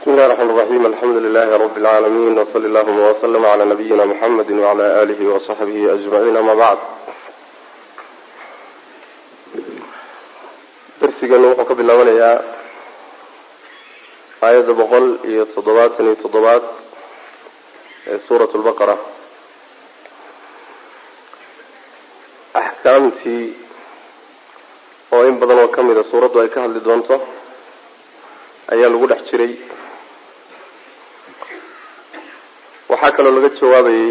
بسم الله الرحمن الرحيم الحمد لله رب العالمين وصلى اللهم وسلم على نبينا محمد وعلى آله وصحبه أجمعين أما بعد darsiganu wuxuu ka bilaabanayaa aayadda boqol iyo toddobaatan iyo toddobaad ee suurat lbaqara axkaamtii oo in badan oo kamida suuraddu ay ka hadli doonto ayaa lagu dhex jiray waxaa kaloo laga jawaabayey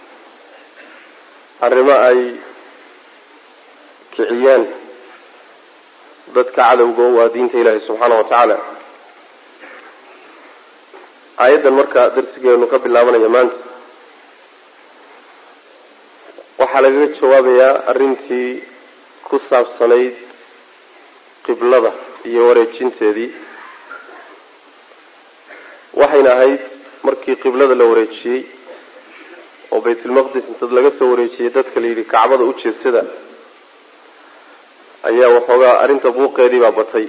arrimo ay kiciyeen dadka cadowga waa diinta ilaahi subxaana wa tacaala aayaddan marka darsigeenu ka bilaabanaya maanta waxaa lagaga jawaabayaa arrintii ku saabsanayd qiblada iyo wareejinteedii waxayna ahayd markii qiblada la wareejiyey oo baytulmaqdis intad laga soo wareejiyey dadka la yidhi kacbada u jeedsada ayaa waxoogaa arrinta buuqeedii baa batay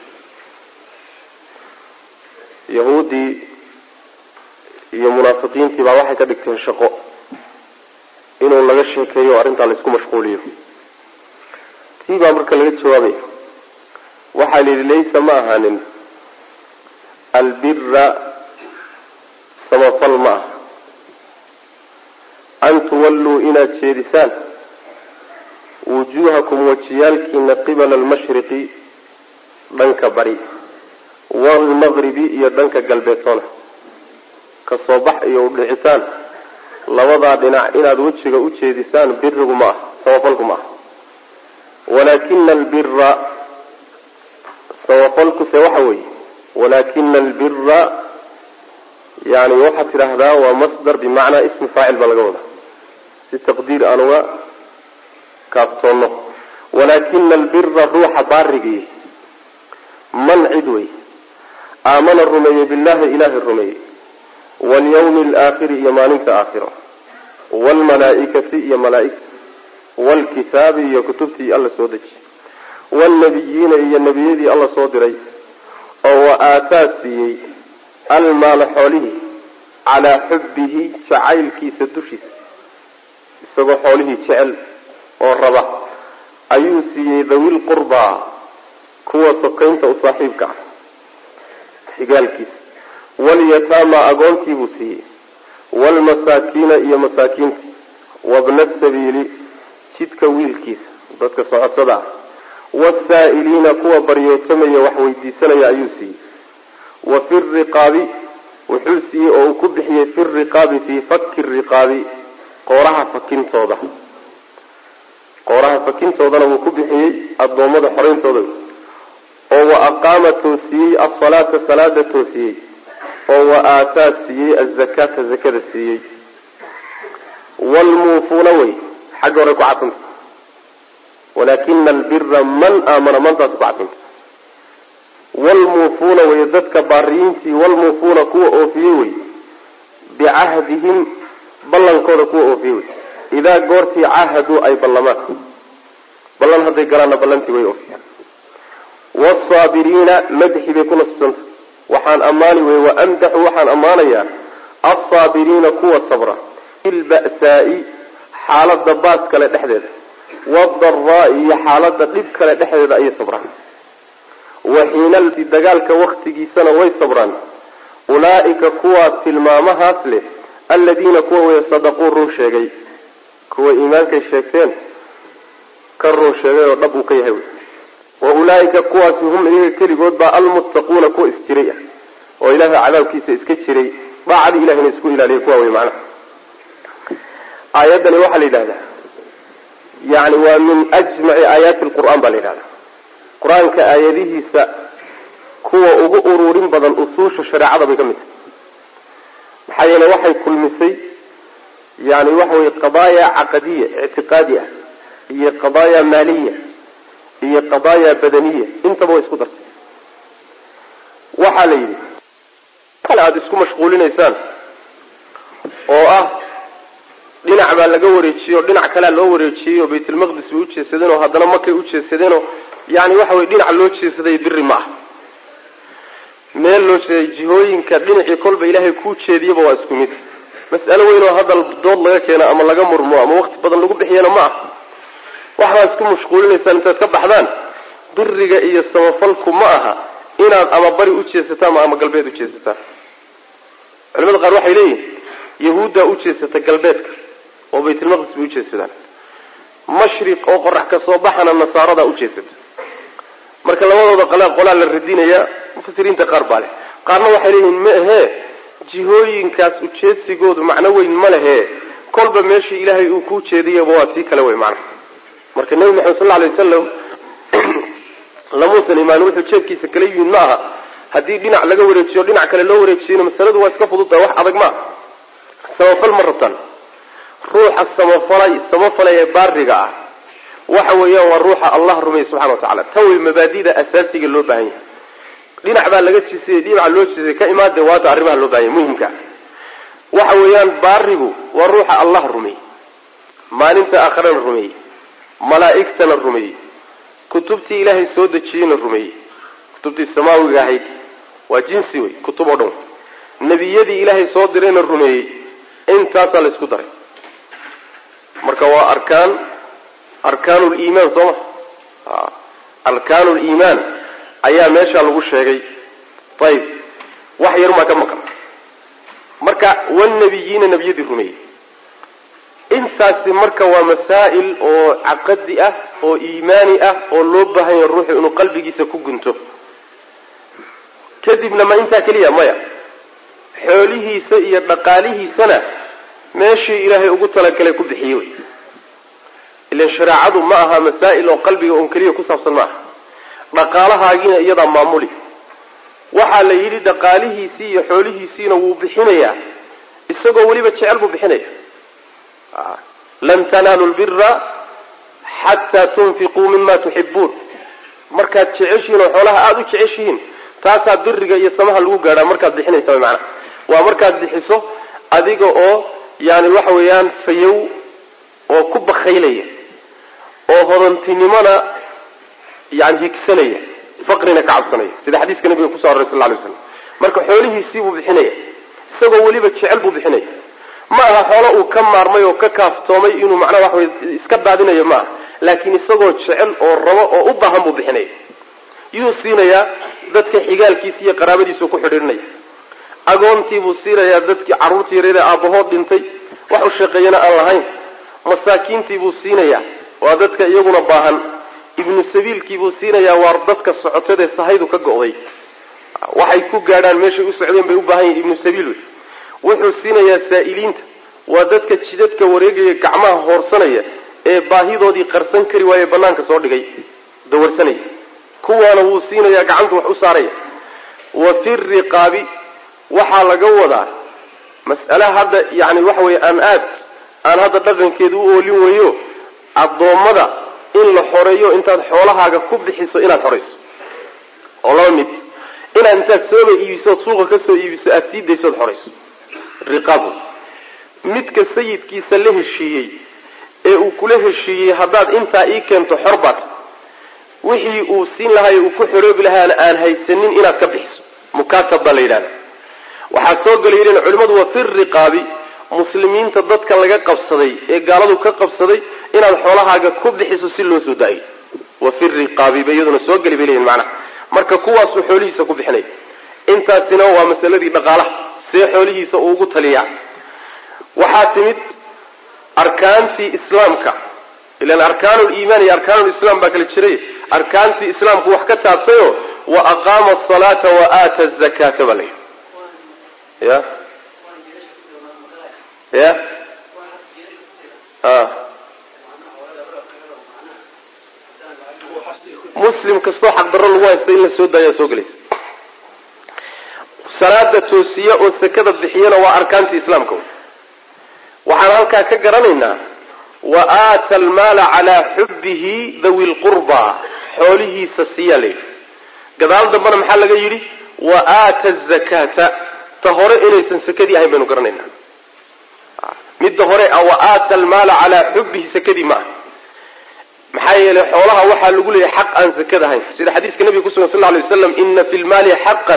yahuuddii iyo munaafiqiintii baa waxay ka dhigteen shaqo inuu laga sheekeeyo o arrintaa laisku mashquuliyo tii baa marka laga jawaabaya waxaa la yidhi laysa ma ahaanin albira samafal ma aha an tuwalluu inaad jeedisaan wujuuhakum wajiyaalkiina qibala almashriqi dhanka bari waalmaqribi iyo dhanka galbeetoona kasoo bax iyo udhicitaan labadaa dhinac inaad wejiga u jeedisaan birigu ma aha samafalku ma aha walaakina albira samafalkuse waxa weeye walaakina albira yani waxaad tidhaahdaa waa masdar bimacnaa ismi faacil baa laga wadaa si taqdiir aan uga kaaftoono walaakina albira ruuxa baarigii man cid wey aamana rumeeyey billahi ilaahay rumeeyey walyawmi alaakhiri iyo maalinta aakhiro waalmalaaikati iyo malaaigta waalkitaabi iyo kutubtii alla soo deji waalnabiyiina iyo nebiyadii alla soo diray oo wa aataa siiyey almaala xoolihii calaa xubbihi jacaylkiisa dushiisa isagoo xoolihii jecel oo raba ayuu siiyey dhawil qurbaa kuwa sokaynta u saaxiibka ah xigaalkiisa walyataama agoontii buu siiyey waalmasaakiina iyo masaakiintii wabna sabiili jidka wiilkiisa dadka socodsada ah wasaa'iliina kuwa baryootamaya wax weydiisanaya ayuu siiyey wa fi riqaabi wuxuu siiyey oo uu ku bixiyey fi riqaabi fii fakki riqaabi qooraha fakintooda qooraha fakintoodana wuu ku bixiyey addoommada xoreyntooda oo wa aqaama toosiyey asalaata salaada toosiyey oo wa aataa siiyey azakaata zakada siiyey waalmuufuuna wey xagga hore ku cadfanta walaakina albira man aamana mantaasi ku cadfanta waalmuufuuna wey dadka baariyiintii waalmuufuuna kuwa oofiyey wey bicahdihim ballankooda kuwa oofiyey wey idaa goortii caahaduu ay ballamaan ballan hadday galaanna ballantii way oofiyaan waasaabiriina madxi bay ku nasbsanta waxaan ammaani wey wa amdaxu waxaan ammaanayaa alsaabiriina kuwa sabra bilba'saa'i xaalada baas kale dhexdeeda wadaraa'i iyo xaalada dhib kale dhexdeeda ayay sabraan wa xiinalti dagaalka waktigiisana way sabraan ulaa'ika kuwaa tilmaamahaas leh aladiina kuwa wey sadaquu run sheegay kuwa iimaankay sheegteen ka run sheegay oo dhab uu ka yahay wa ulaaika kuwaasi hum iyaga keligood baa almuttaquuna kuwa isjiray ah oo ilaahay cadaabkiisa iska jiray daacadii ilahina isku ilaaliya kuwa wey macnaha aayaddani waxaa la yidhahdaa yani waa min ajmaci aayaati lqur'aan baa la yidhahdaa qur-aanka aayadihiisa kuwa ugu ururin badan usuusha shareecada bay ka mid tahay maxaa yeele waxay kulmisay yani waxa weye qadaaya caqadiya ictiqaadi ah iyo qadaaya maaliya iyo qadaaya badaniya intaba way isku dartay waxaa la yidhi kale aada isku mashquulinaysaan oo ah dhinac baa laga wareejiyey oo dhinac kalea loo wareejiyey oo baytulmaqdis bay ujeesadeen oo haddana makay ujeesadeenoo yani waxa weye dhinac loo jeesaday biri ma ah meel loo jeeday jihooyinka dhinacii kolba ilaahay kuu jeediyaba waa isku mid mas'alo weyn oo hadal dood laga keeno ama laga murmo ama waqti badan lagu bixiyana ma ah waxbaa isku mashquulinaysaan intaad ka baxdaan biriga iyo samafalku ma aha inaad ama bari u jeesataan ama galbeed u jeesataan culimada qaar waxay leeyihin yahuuddaa u jeesata galbeedka oo baytulmaqdis bay u jeesadaan mashriq oo qorax ka soo baxana nasaaradaa u jeesata marka labadooda qolaa qolaa la radinaya mufasiriinta qaar baa leh qaarna waxay leeyihiin ma ahee jihooyinkaas ujeedsigoodu macno weyn ma lehe kolba meeshii ilaahay uu kuu jeediyaba waa tii kale wey macnaha marka nebi maxamed sal alay wasalam lamuusan imaan wuxuu jeedkiisa kala yimid ma aha haddii dhinac laga wareejiyo dhinac kale loo wareejiyona masaladu waa iska fududtaha wax adag maaha samafal ma rabtaan ruuxa samafalay samafalay ee baariga ah waxa weeyaan waa ruuxa allah rumeeyey subxana wa tacala tan wey mabaadida asaasiga loo baahan yahay dhinac baa laga jisiyey dhinaca loo jisiyay ka imaade waata arrimaha loo bahan yahy muhimka waxa weeyaan baarigu waa ruuxa allah rumeeyey maalinta aakhirana rumeeyey malaa'igtana rumeeyey kutubtii ilaahay soo dejiyeyna rumeeyey kutubtii samaawiga ahayd waa jinsi wey kutub oo dhan nebiyadii ilaahay soo dirayna rumeeyey intaasaa la isku daray marka waa arkaan arkaanu liimaan soo ma arkaanu liimaan ayaa meeshaa lagu sheegay ayib wax yarumaa ka maqan marka wanabiyiina nebiyadii rumeeyey intaasi marka waa masaa'il oo caqadi ah oo iimaani ah oo loo baahan yahay ruuxu inuu qalbigiisa ku gunto kadibna ma intaa keliya maya xoolihiisa iyo dhaqaalihiisana meeshii ilaahay ugu talagalay ku bixiyey wey ilan shareecadu ma aha masaa'il oo qalbiga un keliya ku saabsan ma aha dhaqaalahaagiina iyadaa maamuli waxaa la yidhi dhaqaalihiisii iyo xoolihiisiina wuu bixinayaa isagoo weliba jecel buu bixinaya lan tanaalu lbira xataa tunfiquu mima tuxibuun markaad jeceshihiin oo xoolaha aada u jeceshihiin taasaa biriga iyo samaha lagu gaadhaa markaad bixinaysa wy maanaa waa markaad bixiso adiga oo yani waxa weeyaan fayow oo ku bakaylaya oo hodantinimona yani higsanaya faqrina ka cabsanaya sida xadiiska nabiga kuso aroray sal lay slam marka xoolihiisii buu bixinaya isagoo weliba jecel buu bixinaya ma aha xoolo uu ka maarmay oo ka kaaftoomay inuu macnaha waxa wey iska daadinayo ma aha laakiin isagoo jecel oo rabo oo u baahan buu bixinaya yuu siinayaa dadka xigaalkiisa iyo qaraabadiisuu ku xidhiidhinaya agoontiibuu siinayaa dadkii carruurtii yareeda aabbahood dhintay wax u shaqeeyana aan lahayn masaakiintiibuu siinayaa waa dadka iyaguna baahan ibnu sabiilkiibuu siinayaa waa dadka socotadee sahaydu ka go'day waxay ku gaadhaan meeshay u socdeen bay u baahan yihin ibnu sabiil wey wuxuu siinayaa saa'iliinta waa dadka jidadka wareegaya gacmaha hoorsanaya ee baahidoodii qarsan kari waaye banaanka soo dhigay dawarsanaya kuwaana wuu siinayaa gacantu wax u saaraya wa fi riqaabi waxaa laga wadaa mas'ale hadda yani waxa weeye aan aad aan hadda dhaqankeedu u oolin weeyo addoommada in la xoreeyo intaad xoolahaaga ku bixiso inaad xorayso oo laba mid inaad intaad sooba iibiso ood suuqa ka soo iibiso aada sii dayso ood xorayso riqaabu midka sayidkiisa la heshiiyey ee uu kula heshiiyey haddaad intaa ii keento xor baad wixii uu siin lahaay uu ku xoroobi lahaana aan haysanin inaad ka bixiso mukaatab baa la yidhahda waxaa soo gelay yidhn culimmadu wa fi riqaabi muslimiinta dadka laga qabsaday ee gaaladu ka qabsaday inaad xoolahaaga ku bixiso si loo soo daayo wa fi riqaabi bay iyaduna soo geli bay leyihin macnaha marka kuwaasuu xoolihiisa ku bixinaya intaasina waa masaladii dhaqaalaha see xoolihiisa uu ugu taliyaa waxaa timid arkaantii islaamka ilan arkaanu liimaan iyo arkaanu lislaam baa kala jiray arkaantii islaamku wax ka taabtayo wa aqaama asalaata wa aata azakaata baa layidhi ya ya a muslim kastoo xaqdarro lagu haysta in la soo daayaa soo gelaysa salaada toosiya oo sakada bixiyana waa arkaantii islaamka waxaan halkaa ka garanaynaa wa aata almaala calaa xubbihi dawi lqurba xoolihiisa siiyaa layidhi gadaal dambena maxaa laga yidhi wa aata azakaata ta hore inaysan sakadii ahayn baynu garanaynaa midda hore wa aata almaala calaa xubbihi sakadii ma aha maxaa yeelay xoolaha waxaa lagu leeyahay xaq aan sakada ahayn sida xadiiska nabiga kusugan sal lay waslam ina fi lmaali xaqan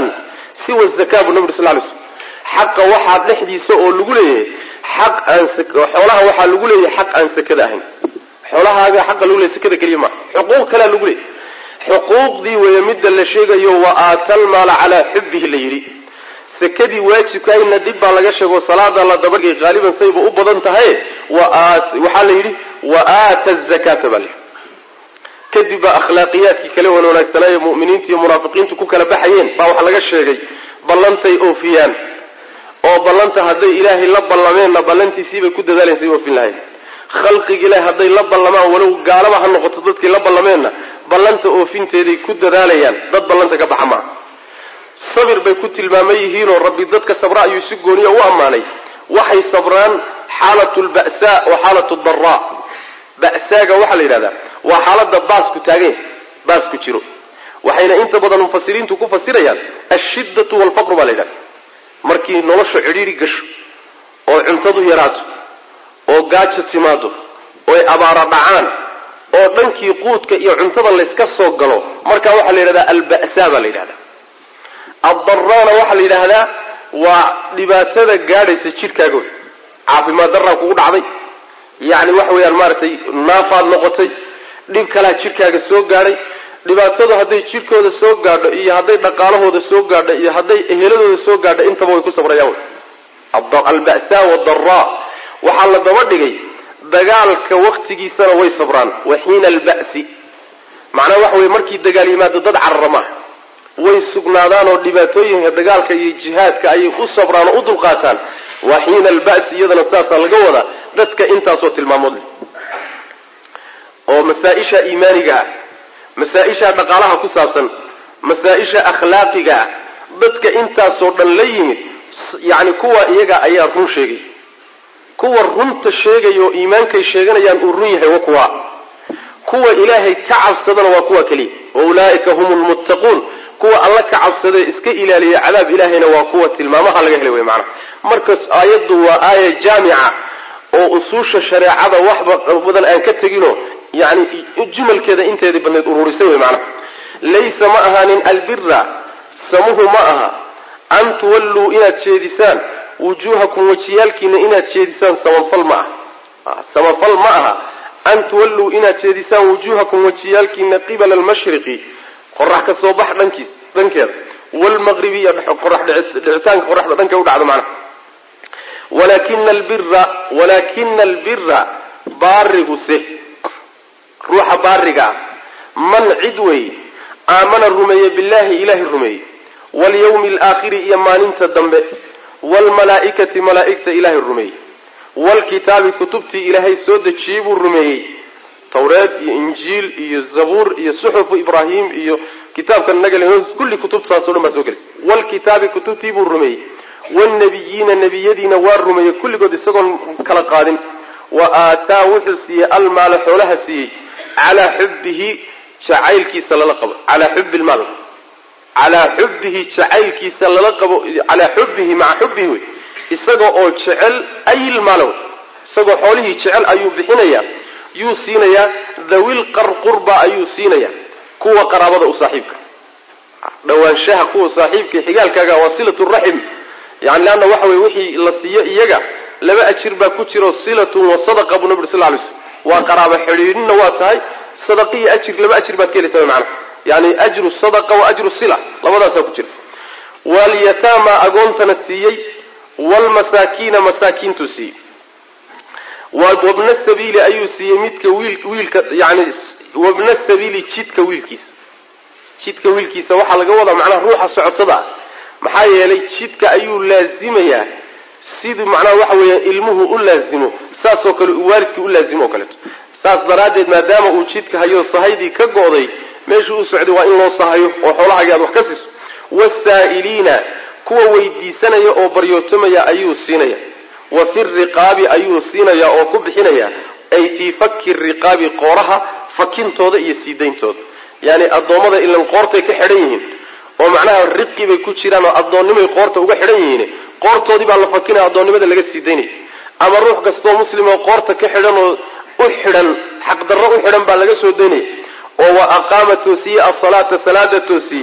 siwa zakaa buu nabi sal lay slm xaqa waxaa dhexdiisa oo lagu leeyahay xaq aan xoolaha waxaa lagu leeyahay xaq aan sakada ahayn xoolahaaga xaqa lagu leeyahy sakada keliya maaha xuquuq kalea lagu leeyahy xuquuqdii weeye midda la sheegayo wa aatal maala calaa xubbihi la yidhi sakadii waajibkaayna dib baa laga sheego salaada la dabagay qaaliban sayba u badan tahay waxaa la yidhi wa aata zakata baa layidhi kadib baa akhlaaqiyaadkii kale wan wanaagsanaaye mu'miniinta iyo munaafiqiintu ku kala baxayeen baa waxaa laga sheegay ballantay oofiyaan oo ballanta hadday ilaahay la ballameenna ballantiisiibay ku dadaaleen say oofin lahayn khalqiga ilahay hadday la ballamaan walow gaalaba ha noqoto dadkii la ballameenna ballanta oofinteeday ku dadaalayaan dad ballanta ka baxa maaha sabir bay ku tilmaaman yihiinoo rabbi dadka sabra ayuu si gooniya u ammaanay waxay sabraan xaalatu lba'saa wa xaalatu daraa ba'saaga waxaa la yidhahdaa waa xaalada baasku taagan baasku jiro waxayna inta badan mufasiriintu ku fasirayaan ashiddatu walfaqru baa la yidhahda markii nolosha cidhiiri gasho oo cuntadu yaraato oo gaajo timaado ooy abaara dhacaan oo dhankii quudka iyo cuntada layska soo galo markaa waxaa la yidhahdaa alba'saa baa la yidhahdaa addaraana waxaa la yidhaahdaa waa dhibaatada gaadhaysa jidhkaaga wey caafimaad daraa kugu dhacday yacni waxa weeyaan maaragtay naafaad noqotay dhib kalaa jidhkaaga soo gaadhay dhibaatadu hadday jidhkooda soo gaadho iyo hadday dhaqaalahooda soo gaadho iyo hadday eheladooda soo gaadho intaba way ku sabrayaan wey alba'saa wadaraa waxaa la daba dhigay dagaalka waktigiisana way sabraan wa xiina alba'si macnaha waxa weye markii dagaal yimaado dad carara maaha way sugnaadaan oo dhibaatooyinka dagaalka iyo jihaadka ayay u sabraan oo u dulqaataan wa xiina alba'si iyadana saasaa laga wadaa dadka intaasoo tilmaamood leh oo masaa-isha iimaaniga ah masaa-isha dhaqaalaha ku saabsan masaa-isha akhlaaqiga ah dadka intaasoo dhan la yimid yacni kuwa iyaga ayaa run sheegay kuwa runta sheegaya oo iimaankay sheeganayaan uu run yahay wa kuwa kuwa ilaahay ka cabsadana waa kuwa keliya wa ulaa'ika hum lmuttaquun kuwa alla ka cabsadee iska ilaaliya cadaab ilaahayna waa kuwa tilmaamaha laga helay wey macnaha markas aayaddu waa aaya jaamica oo usuusha shareecada waxba badan aan ka teginoo yani jumalkeeda inteedii badneed ururisay wey macnaha laysa ma ahaanin albira samuhu ma aha an tuwalluu inaad jeedisaan wujuuhakum wajiyaalkiina inaad jeedisaan samafal ma aha samafal ma aha an tuwalluu inaad jeedisaan wujuuhakum wajiyaalkiina qibala almashriqi qorax ka soo bax dhankiis dhankeeda wlmaqribi iyo qorax dhicitaanka qoraxda dhankay u dhacdo macnaha walakina albira walaakina albira baariguse ruuxa baariga ah man cid weeye aamana rumeeye billaahi ilaahay rumeeye walyawmi alaakhiri iyo maalinta dambe waalmalaa'ikati malaa'igta ilaahay rumeeyey waalkitaabi kutubtii ilaahay soo dejiyey buu rumeeyey tawreed iyo injiil iyo zabuur iyo suxufu ibraahim iyo kitaabka nagal kulli kutubtaaso dhan baa soo gelisay waalkitaabi kutubtii buu rumeeyey waalnabiyiina nebiyadiina waa rumeeyey kulligood isagoon kala qaadin wa aataa wuxuu siiyey almaala xoolaha siiyey calaa xubbihi jacaylkiisa lala qabo calaa xubbi lmaal calaa xubbihi jacaylkiisa lala qabo calaa xubbihi maca xubbihi wey isaga oo jecel ayilmaala wey isagoo xoolihii jecel ayuu bixinayaa yuu siinayaa dhawil qarqurba ayuu siinayaa kuwa qaraabada u saaxiibka dhawaanshaha kuwa saaxiibka xigaalkaaga waa silatu raxim yani leanna waxa weye wixii la siiyo iyaga laba ajir baa ku jiro silatun wa sadaqa buu nabi ur sal lay slm waa qaraabo xidhiidhinna waa tahay sadaqaiyo ajir laba ajir baad ka helaysa macnaha yani ajru sadaqa wa ajru sila labadaasaa ku jira walyataama agoontana siiyey waalmasaakiina masaakiintuu siiyey wabna sabiili ayuu siiyey midka wiil wiilka yani wabna sabiili jidka wiilkiisa jidka wiilkiisa waxaa laga wadaa macnaha ruuxa socotada ah maxaa yeelay jidka ayuu laazimayaa sidii macnaha waxa weeya ilmuhu u laazimo saasoo kale uu waalidkii u laazimo oo kaleeto saas daraaddeed maadaama uu jidka hayo sahaydii ka go'day meeshuu u socday waa in loo sahayo oo xoolahagi aad wax ka siiso wasaa'iliina kuwa weydiisanaya oo baryootamaya ayuu siinaya wa fi riqaabi ayuu siinaya oo ku bixinaya ay fii fakki riqaabi qooraha fakintooda iyo siidayntooda yani addoommada ilan qoortay ka xidhan yihiin oo macnaha riqi bay ku jiraan oo addoonnimay qoorta uga xidhan yihiin qoortoodii baa la fakinaya addoonnimada laga sii daynaya ama ruux kastoo muslimoo qoorta ka xidhan oo u xidhan xaqdarro u xidhan baa laga soo daynaya oo wa aqaama toosiyey asalaata salaada toosiyey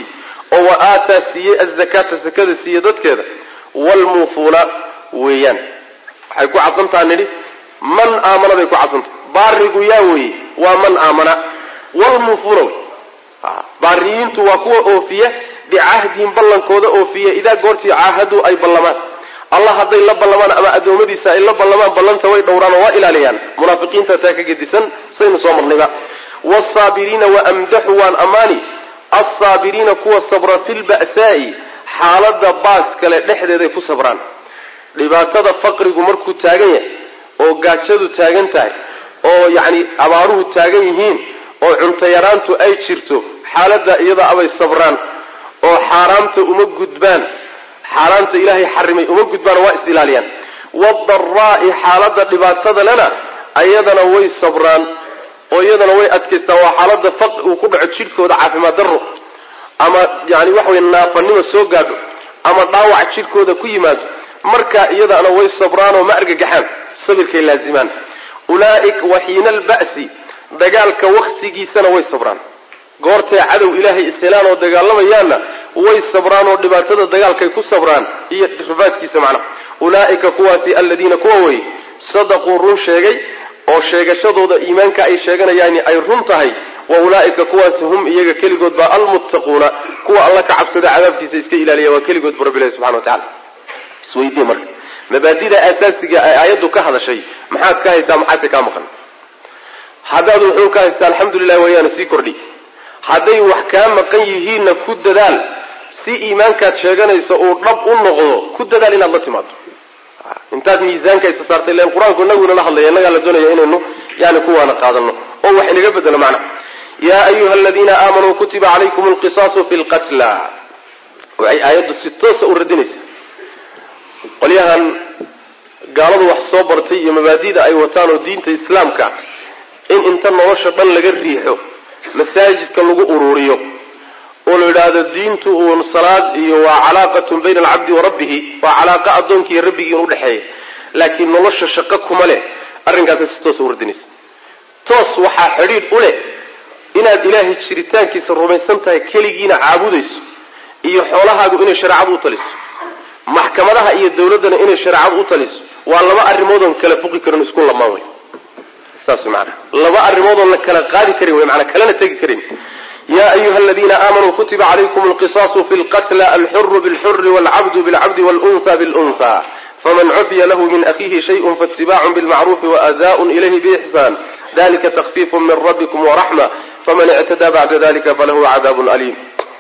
oo wa aataa siiyey azakaata sakada siiye dadkeeda waalmuufuuna weeyaan waxay ku cadfantaha nidhi man aamana bay ku cadfanta baarigu yaa weeye waa man aamana wlmuufuuna wey baariyiintu waa kuwa oofiya bicahdihim ballankooda oofiya idaa goortii caahaduu ay ballamaan allah hadday la ballamaan ama addoommadiisa ay la ballamaan ballanta way dhowraan oo waa ilaaliyaan munaafiqiinta taa ka gedisan saynu soo marnayba wsaabiriina waamdaxu waan ammaani alsaabiriina kuwa sabra fi lba'saa'i xaalada baas kale dhexdeeday ku sabraan dhibaatada faqrigu markuu taagan yahay oo gaajadu taagan tahay oo yacni abaaruhu taagan yihiin oo cunto yaraantu ay jirto xaaladda iyada abay sabraan oo xaaraamta uma gudbaan xaaraamta ilaahay xarimay uma gudbaan waa is ilaaliyaan waadaraa'i xaaladda dhibaatada lena ayadana way sabraan oo iyadana way adkaystaan waa xaalada faqri uu ku dhaco jidhkooda caafimaad darro ama yani waxa wey naafanimo soo gaadho ama dhaawac jidhkooda ku yimaado markaa iyadana way sabraan oo ma argagaxaan sabirkay laazimaan ulaaika waxiina alba'si dagaalka waktigiisana way sabraan goortay cadow ilaahay ishelaan oo dagaalamayaanna way sabraan oo dhibaatada dagaalkay ku sabraan iyo rifaadkiisa macnaha ulaa'ika kuwaasi aladiina kuwa wey sadaquu run sheegay oo sheegashadooda iimaanka ay sheeganayaani ay run tahay wa ulaa'ika kuwaasi hum iyaga keligood baa almuttaquuna kuwa alla ka cabsada cadaabkiisa iska ilaaliya waa keligood bu rabbilahi subxana wa tacala isweydii marka mabaadida aasaasiga ay aayaddu ka hadashay maxaad ka haysaa maxaase kaa maqan haddaad wuxuu ka haystaa alxamdulilah wayaana sii kordhi hadday wax kaa maqan yihiinna ku dadaal si iimaankaad sheeganaysa uu dhab u noqdo ku dadaal inaad la timaado intaad miisaanka isa saartay len qur-aanku inaguna la hadlaya innagaa la doonaya inaynu yani kuwaana qaadano oo wax inaga bedelo macna yaa ayuha aladiina aamanuu kutiba calaykum alqisaasu fi lqatla waxay aayaddu si toosa u radinaysaa qolyahan gaaladu wax soo bartay iyo mabaadida ay wataan oo diinta islaamka in inta nolosha dhan laga riixo masaajidka lagu ururiyo oo la yidhaahdo diintu uun salaad iyo waa calaaqatun bayna alcabdi wa rabbihi waa calaaqa addoonkii iyo rabbigii in udhexeeya laakiin nolosha shaqo kuma leh arrinkaasay si toosa u radinaysa toos waxaa xidhiidh u leh inaad ilaahay jiritaankiisa rumaysan tahay keligiina caabudayso iyo xoolahaagu inay shareecadu u taliso maxkamadaha iyo dawladdana inay shareecadu u taliso waa laba arrimoodon kala fuqi karin isku lamaan wey saas maana laba arrimoodon la kala qaadi karin wey maanaa kalena tegi karin ya ayuha aladiina aamanuu kutiba calaykum alqisaasu fi lqatla alxuru bilxuri walcabdu bilcabdi walunha bilunha faman cufiya lahu min akhiihi shayun faatibacun bilmacruufi waadaaءun ilayhi biixsaan dalika takfiifu min rabbikum waraxma faman ictadaa bacda dalika falahu cadaabun aliim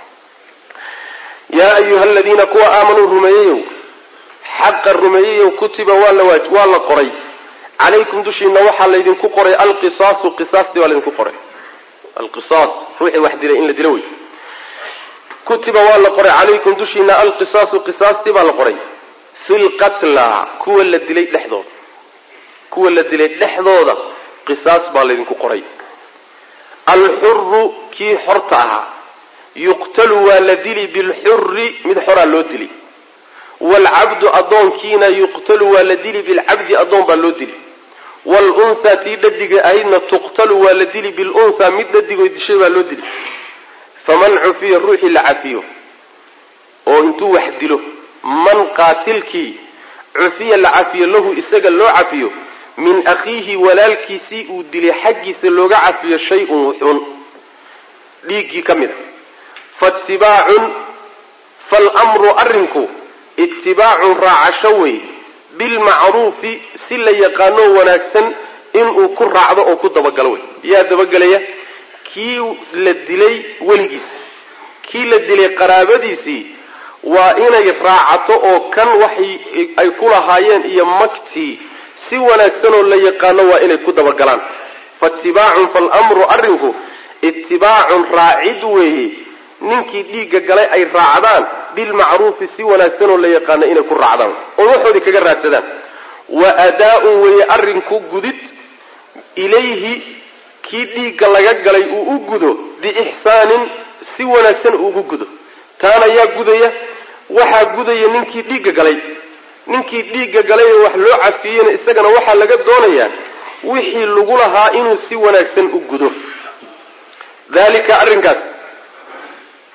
yaa ayuha aladiina kuwa aamanuu rumeeyeyow xaqa rumeeyeyow kutiba waa la qoray calaykum dushiina waxaa laydinku qoray alqisaasu qisaastii baa laydinku qoray alqisaas ruuxii wax dilay in la dilo wey kutiba waa la qoray calaykum dushiina alqisaasu qisaastii baa la qoray fi lqatla kuwa la dilay dhexdooda kuwa la dilay dhexdooda qisaas baa laydinku qoray alxuru kii xorta ahaa yuqtalu waa la dili bilxuri mid xoraa loo dili waalcabdu addoonkiina yuqtalu waa la dili bilcabdi addoon baa loo dili waalunhaa tii dhadiga ahaydna tuqtalu waa la dili bilunhaa mid dhadigoy dishay baa loo dili faman cufiya ruuxii la cafiyo oo intuu wax dilo man qaatilkii cufiya la cafiyo lahu isaga loo cafiyo min akhiihi walaalkiisii uu dilay xaggiisa looga cafiyo shay-un wuxuun dhiiggii ka mid a faatibaacun falmru arrinku itibaacun raacasho wey bilmacruufi si la yaqaanoo wanaagsan inuu ku raacdo oo ku dabagalo wey yaa dabagelaya kii la dilay weligiis kii la dilay qaraabadiisii waa inay raacato oo kan waxay ay ku lahaayeen iyo magtii si wanaagsanoo la yaqaano waa inay ku dabagalaan faatibaacun falmru arrinku itibaacun raacid weeye ninkii dhiigga galay ay raacdaan bilmacruufi si wanaagsanoo la yaqaano inay ku raacdaan oo waxoodii kaga raadsadaan wa adaa-un weeye arrinku gudid ilayhi kii dhiigga laga galay uu u gudo biixsaanin si wanaagsan uugu gudo taana yaa gudaya waxaa gudaya ninkii dhiigga galay ninkii dhiigga galay ee wax loo cafiyeyna isagana waxaa laga doonayaa wixii lagu lahaa inuu si wanaagsan u gudo dalika arrinkaas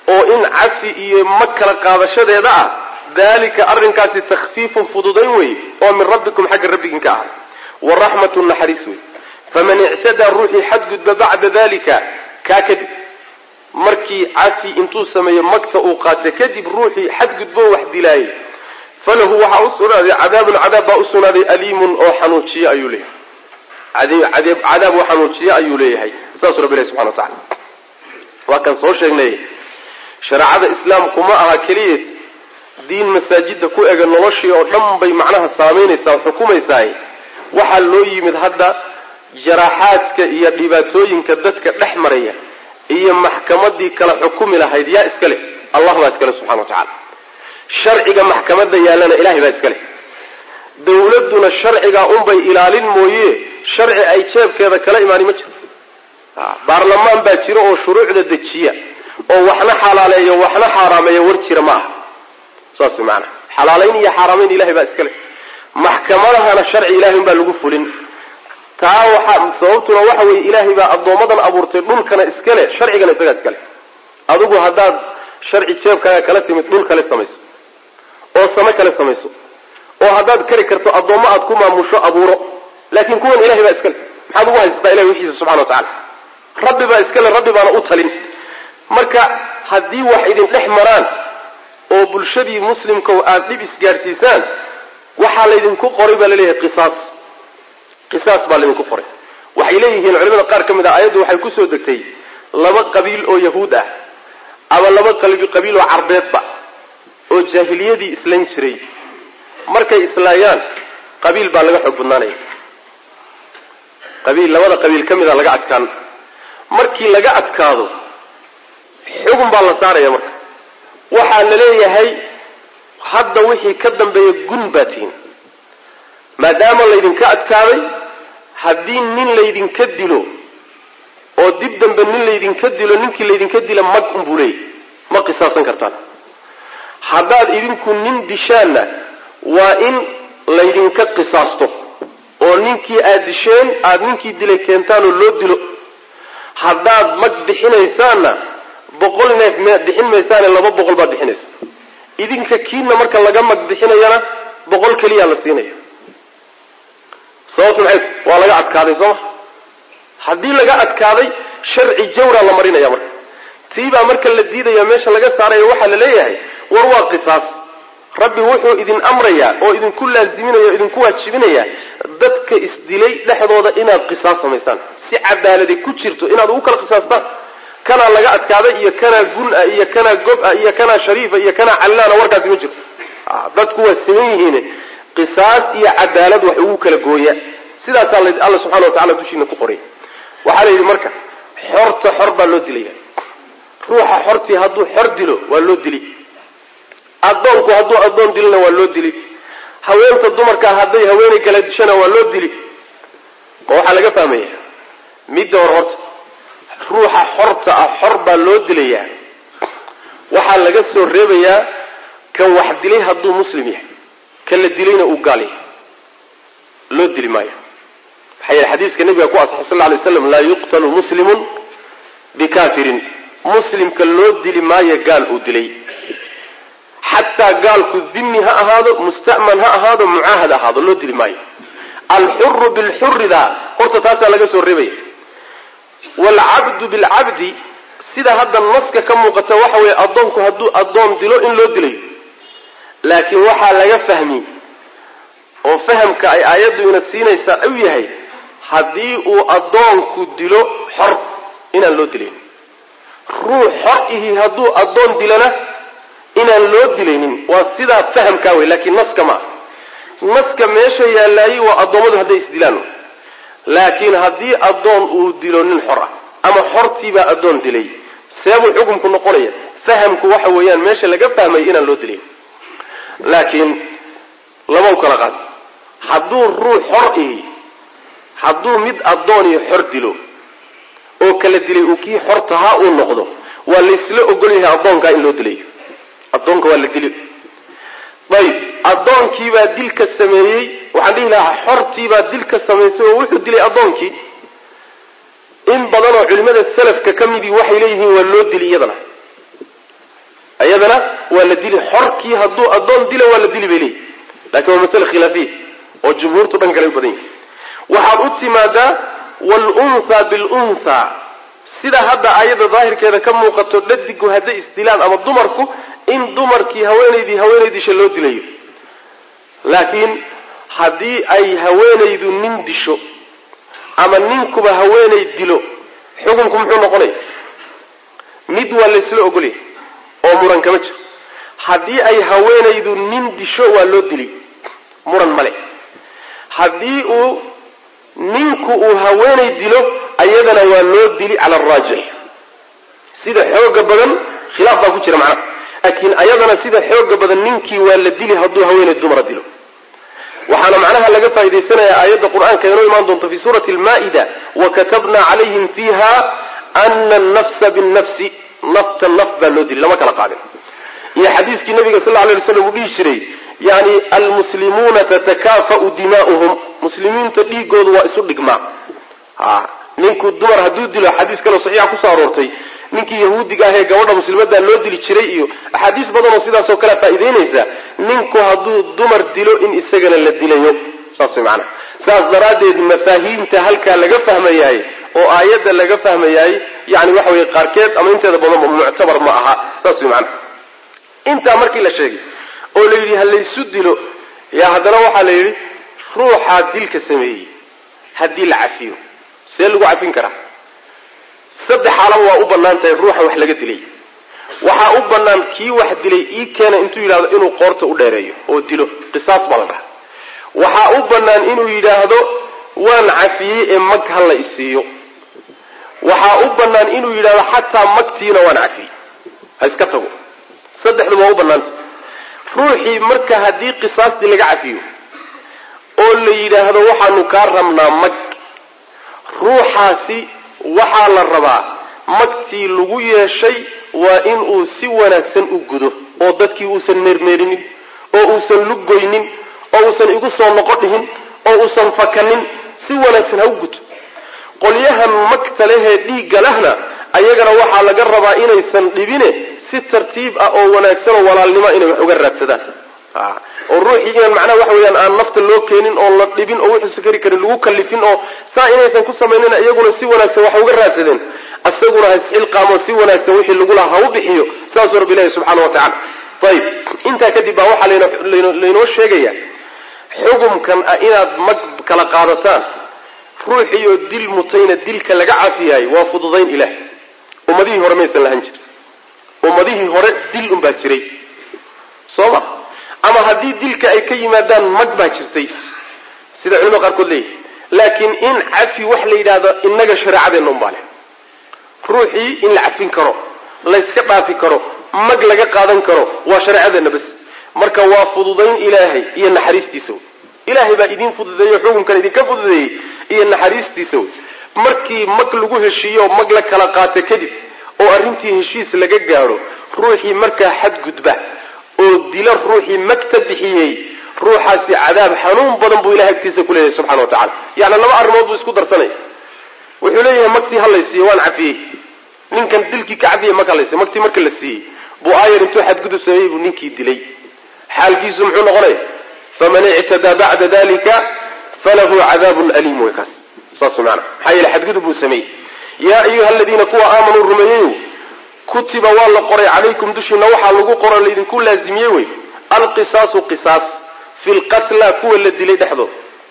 oo in cafi iyo mag kala qaadashadeeda ah dalika arrinkaasi takhfiifun fududayn wey oo min rabbikum xagga rabbigiin ka ahay wa raxmatun naxariis wey faman ictadaa ruuxii xadgudba bacda dalika kaa kadib markii cafi intuu sameeyo magta uu qaata kadib ruuxii xadgudbo wax dilaayay falahu waxaa u sugnaaday cadaabun cadaab baa u sugnaaday aliimun oo xanuujiye ayuu leeyahay cadaab oo xanuujiye ayuu leeyahay saasuu rabbi ilahi subxana wa tacala waa kan soo sheegnay shareecada islaamku ma aha keliyeed diin masaajida ku ega noloshii oo dhan bay macnaha saamaynaysaa xukumaysaay waxaa loo yimid hadda jaraaxaadka iyo dhibaatooyinka dadka dhex maraya iyo maxkamadii kala xukumi lahayd yaa iska leh allah baa iska leh subxana wa tacala sharciga maxkamadda yaallana ilahay baa iska leh dawladduna sharcigaa unbay ilaalin mooye sharci ay jeebkeeda kala imaani ma jiro baarlamaan baa jiro oo shuruucda dejiya oo waxna xalaaleeyo waxna xaaraameeya war jira ma aha saas way maanaa xalaalayn iyo xaaraamayn ilahay baa iska leh maxkamadahana sharci ilahay unbaa lagu fulin taa waxaa sababtuna waxa weeye ilaahay baa addoommadan abuurtay dhulkana iska leh sharcigana isagaa iska leh adigu haddaad sharci jeebkaaga kala timid dhul kale samayso oo same kale samayso oo haddaad kari karto addoommo aad ku maamusho abuuro laakiin kuwan ilahay baa iska leh maxaad ugu haysataa ilahay wixiisa subxana wa tacala rabbi baa iska leh rabbi baana u talin marka haddii wax idin dhex maraan oo bulshadii muslimka aada dhib isgaadhsiisaan waxaa laydinku qoray baa laleeyahay qisaas qisaas baa laydinku qoray waxay leeyihiin culimada qaar ka mid ah ayaddu waxay kusoo degtay laba qabiil oo yahuud ah ama laba qabiil oo carbeedba oo jaahiliyadii islayn jiray markay islaayaan qabiil baa laga xoog badnaanaya qabiil labada qabiil ka mida laga adkaan markii laga adkaado xugun baa la saaraya marka waxaa la leeyahay hadda wixii ka dambeeya gun baa tihin maadaama laydinka adkaaday haddii nin laydinka dilo oo dib dambe nin laydinka dilo ninkii laydinka dila mag unbuu leeyahy ma qisaasan kartaan haddaad idinku nin dishaanna waa in laydinka qisaasto oo ninkii aad disheen aada ninkii dilay keentaanoo loo dilo haddaad mag bixinaysaanna boqol neef m bixin maysaane laba boqol baad bixinaysa idinka kiina marka laga mag bixinayana boqol keliyaa la siinaya sababtu maxay t waa laga adkaaday sooma haddii laga adkaaday sharci jawraa la marinaya marka tiibaa marka la diidaya meesha laga saaraya waxaa la leeyahay war waa qisaas rabbi wuxuu idin amrayaa oo idinku laaziminaya o idinku waajibinaya dadka isdilay dhexdooda inaad qisaas samaysaan si cadaaladi ku jirto inaad ugu kala qisaastaan kanaa laga adkaaday iyo kanaa gun-a iyo kanaa gob-a iyo kanaa shariifa iyo kanaa callaana warkaasi ma jiro dadku waa siman yihiin qisaas iyo cadaalad wax ugu kala gooya sidaasaa alla subxana wa tacala dushiina ku qoray waxaa la yidhi marka xorta xor baa loo dilaya ruuxa xortii hadduu xor dilo waa loo dili addoonku hadduu addoon dilona waa loo dili haweenta dumarkaa hadday haweenay kala dishana waa loo dili ma waxaa laga fahmaya midda hore horta ruuxa xorta ah xor baa loo dilayaa waxaa laga soo reebayaa kan wax dilay hadduu muslim yahay kan la dilayna uu gaal yahay loo dili maayo maxaa yeele xadiiska nabiga ku asaxay sal lla alay slam laa yuqtalu muslimun bikafirin muslimka loo dili maayo gaal uu dilay xataa gaalku dimi ha ahaado musta'man ha ahaado mucaahad ahaado loo dili maayo alxuru bilxurida horta taasaa laga soo reebaya waalcabdu bilcabdi sida hadda naska ka muuqata waxa weeye addoonku hadduu addoon dilo in loo dilayo laakiin waxaa laga fahmi oo fahamka ay aayaddu ina siinaysaa u yahay haddii uu addoonku dilo xor inaan loo dilaynin ruux xor ihi hadduu addoon dilona inaan loo dilaynin waa sidaa fahamkaa wey laakiin naska maaha naska meesha yaallaayi waa addoommadu hadday isdilaan laakiin haddii addoon uu dilo nin xor ah ama xortiibaa addoon dilay seebuu xukumku noqonaya fahamku waxa weeyaan meesha laga fahmay inaan loo dilayn laakiin lama u kala qaad hadduu ruux xor ihi hadduu mid addoon iyo xor dilo oo kala dilay uu kii xortahaa uu noqdo waa laysla ogol yahay addoonkaa in loo dilayo addoonka waa la dili ayb addoonkiibaa dilka sameeyey waxaan dhihi lahaa xortiibaa dilka samaysay oo wuxuu dilay addoonkii in badanoo culimmada salafka ka midii waxay leeyihiin waa loo dili iyadana iyadana waa la dili xorkii hadduu addoon dilo waa la dili bay leeyihi lakin waa masale khilaafiya oo jumhuurtu dhan kale u badan yahi waxaad u timaadaa wluntha biluntha sida hadda aayadda daahirkeeda ka muuqato dhadigu hadday isdilaan ama dumarku in dumarkii haweenaydii haweenaydisha loo dilayo laakiin haddii ay haweenaydu nin disho ama ninkuba haweenay dilo xukunku muxuu noqonaya mid waa laysla ogolya oo muran kama jiro haddii ay haweenaydu nin disho waa loo dili muran male haddii uu ninku uu haweenay dilo ayadana waa loo dili cala araajix sida xooga badan khilaaf baa ku jira macnaha laakiin ayadana sida xooga badan ninkii waa la dili hadduu haweenay dumara dilo waxaana macnaha laga faa'idaysanayaa aayadda qur-aanka inoo imaan doonta fi suurati almaa-ida wakatabna calayhim fiiha ana annafsa binnafsi nafta naf baa loo dili lama kala qaadin iyo xadiiskii nabiga sal lla lay slam uu dhihi jiray yani almuslimuuna tatakaafa'u dimaa'uhum muslimiinta dhiigoodu waa isu dhigmaa ninku dumar hadduu dilo xadiis kaleo saxiixa kusoo aroortay ninkii yahuudiga ahee gabadha muslimadaa loo dili jiray iyo axaadiis badan oo sidaasoo kale faa'idaynaysa ninku hadduu dumar dilo in isagana la dilayo saas way macanaha saas daraaddeed mafaahiimta halkaa laga fahmayahay oo aayadda laga fahmayahay yani waxa weye qaarkeed ama inteeda badanba muctabar ma aha saas way macanaha intaa markii la sheegay oo la yidhi ha laysu dilo yaa haddana waxaa la yidhi ruuxaa dilka sameeyey haddii la cafiyo see lagu cafin karaa saddex xaalaba waa u bannaan tahay ruuxa wax laga dilay waxaa u bannaan kii wax dilay ii keena intuu yidhahdo inuu qoorta u dheereeyo oo dilo qisaas baa la dhaha waxaa u bannaan inuu yidhaahdo waan cafiyey ee mag ha la isiiyo waxaa u bannaan inuu yidhahdo xataa magtiina waan cafiyey ha iska tago saddexdu waa u bannaanta ruuxii marka haddii qisaastii laga cafiyo oo la yidhaahdo waxaanu kaa rabnaa mag ruuxaasi waxaa la rabaa magtii lagu yeeshay waa inuu si wanaagsan u gudo oo dadkii uusan meermeerinin oo uusan lugoynin oo uusan igu soo noqo dhihin oo uusan fakanin si wanaagsan ha u guto qolyahan magta lehee dhiigga lehna ayagana waxaa laga rabaa inaysan dhibine si tartiib ah oo wanaagsan oo walaalnimo inay wax uga raadsadaan oo ruuxii inaan macnaha waxa weeyaan aan nafta loo keenin oo la dhibin oo wuxuusa kari karin lagu kallifin oo saa inaysan ku samaynina iyaguna si wanaagsan wax uga raadsadeen isaguna ha isxilqaamo si wanaagsan wixii lagu lahaa ha u bixiyo saasuu rabbi ilahi subxaana wa tacala ayib intaa kadib baa waxaa laynoo sheegaya xugumkan ah inaad mag kala qaadataan ruuxiioo dil mutayna dilka laga cafiyaay waa fududayn ilaah ummadihii hore maysan lahan jir ummadihii hore dil unbaa jiray soo ma ama haddii dilka ay ka yimaadaan mag baa jirtay sida culimada qaarkood leeyihi laakiin in cafi wax la yidhaahdo innaga shareecadeenna unbaa leh ruuxii in la cafin karo layska dhaafi karo mag laga qaadan karo waa shareecadeenna bas marka waa fududayn ilaahay iyo naxariistiisa wey ilaahay baa idiin fududeeyo xukunkan idinka fududeeyey iyo naxariistiisa wey markii mag lagu heshiiyo mag la kala qaato kadib oo arrintii heshiis laga gaadho ruuxii markaa xadgudba oo dila ruuxii magta bixiyey ruuxaasi cadaab xanuun badan buu ilahay agtiisa ku leeyahay subxana wa tacala yacni laba arrimood buu isku darsanaya wuxuu leeyahay magtii ha laysiiyo waan cafiyey ninkan dilkii ka cafiyey mag ha laysiiyo magtii marka la siiyey buu aayar intuu xadgudub sameeyey buu ninkii dilay xaalkiisu muxuu noqonaya faman ictadaa bacda dalika falahu cadaabun aliim wey kaas saas maana maxaa yeele xadgudub buu sameeyey yaa ayuha aladiina kuwa aamanuu rumeeyeyo kutiba waa la qoray calaykum dushiina waxaa lagu qoro laydinku laazimiyey wey alqisaasu qisaas fi lqatla kuwa la dilay dhexdood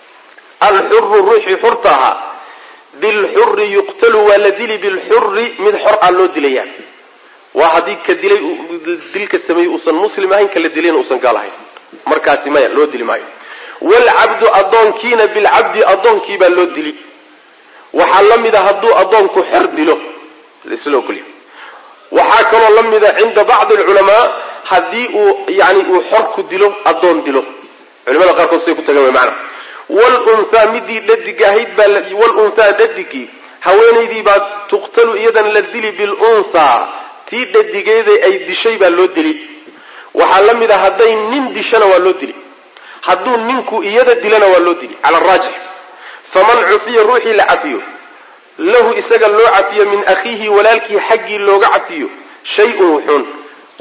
alxuru ruuxii xurta ahaa bilxuri yuqtalu waa la dili bilxuri mid xor ah loo dilaya waa haddii ka dilay dilka sameeyey uusan muslim ahayn kala dilayna uusan gaal ahayn markaasi maya loo dili maayo waalcabdu addoonkiina bilcabdi addoonkii baa loo dili waxaa la mid a hadduu addoonku xer dilo laisla ogolya waxaa kaloo la mida cinda bacdi alculamaa haddii uu yani uu xorku dilo addoon dilo culimada qaarkood say ku tagan way maana wlunhaa midii dhadig ahayd baa wlunhaa dhadigii haweenaydii baa tuqtalu iyadan la dili bilunhaa tii dhadigeeda ay dishay baa loo dili waxaa la mid a hadday nin dishana waa loo dili hadduu ninku iyada dilana waa loo dili cala araajix faman cufiya ruuxii la cafiyo lahu isaga loo cafiyo min akhiihi walaalkii xaggii looga cafiyo shay-un wuxuun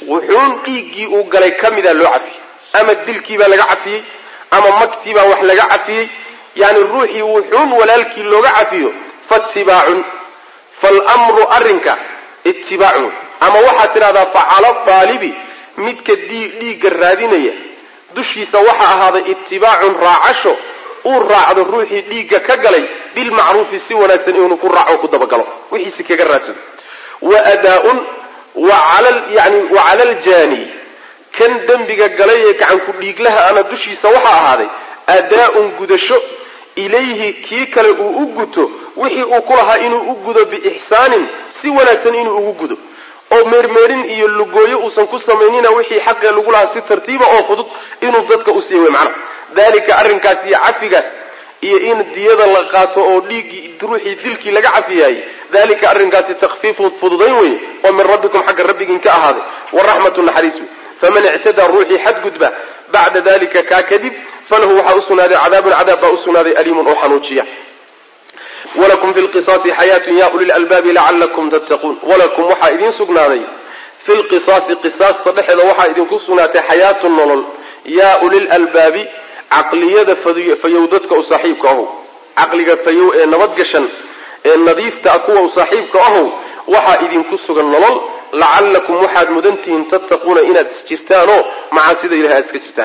wuxuun dhiiggii uu galay ka mida loo cafiyey ama dilkiibaa laga cafiyey ama magtiibaa wax laga cafiyey yani ruuxii wuxuun walaalkii looga cafiyo faatibaacun falmru arrinka itibaacun ama waxaad tidhahdaa facala daalibi midka dhiigga raadinaya dushiisa waxaa ahaaday itibaacun raacasho uu raacdo ruuxii dhiigga ka galay bilmacruufi si wanaagsan inuu ku raaco ku dabagalo wixiisi kaga raadsado wa adaaun yani wa cala aljaani kan dembiga galay ee gacanku dhiiglaha ana dushiisa waxaa ahaaday adaa-un gudasho ilayhi kii kale uu u guto wixii uu ku lahaa inuu u gudo biixsaanin si wanaagsan inuu ugu gudo oo meermeerin iyo lugooyo uusan ku samaynina wixii xaqee lagu lahaa si tartiiba oo fudud inuu dadka u siiya wey macnaha dalika arrinkaas iyo cafigaas iyo in diyada la qaato oo dhiiggii ruuxii dilkii laga cafiyaayey dalika arrinkaasi takfiifun fududayn weye oo min rabbikum xagga rabbigiin ka ahaaday waraxmatu naxariis wey faman ictadaa ruuxii xadgudba bacda dalika kaa kadib falahu waxaa usugnaaday cadaabun cadaab baa usugnaaday aliimun oo xanuujiya walakum fi lqisaasi xayaatun ya uli lalbaabi lacalakum tattaquun walakum waxaa idiin sugnaaday fi lqisaasi qisaasta dhexeeda waxaa idinku sugnaatay xayaatun nolol yaa ulilalbaabi caqliyada fayow dadka u saaxiibka ahow caqliga fayow ee nabadgashan ee nadiifta ah kuwa u saaxiibka ahow waxaa idinku sugan nolol lacallakum waxaad mudantihiin tattaquuna inaad is jirtaanoo macaasida ilahay aad iska jirtaan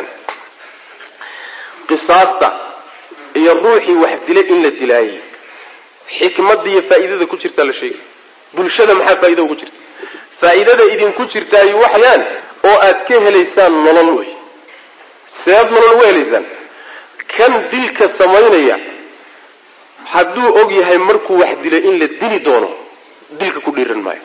qisaasta iyo ruuxii wax dilay in la dilaayey xikmadda iyo faa'iidada ku jirtaa la sheegay bulshada maxaa faa'iida ugu jirta faa'iidada idinku jirtaayo waxyaan oo aad ka helaysaan nolol wey seead nolol uga helaysaan kan dilka samaynaya hadduu og yahay markuu wax dilay in la dili doono dilka ku dhiiran maayo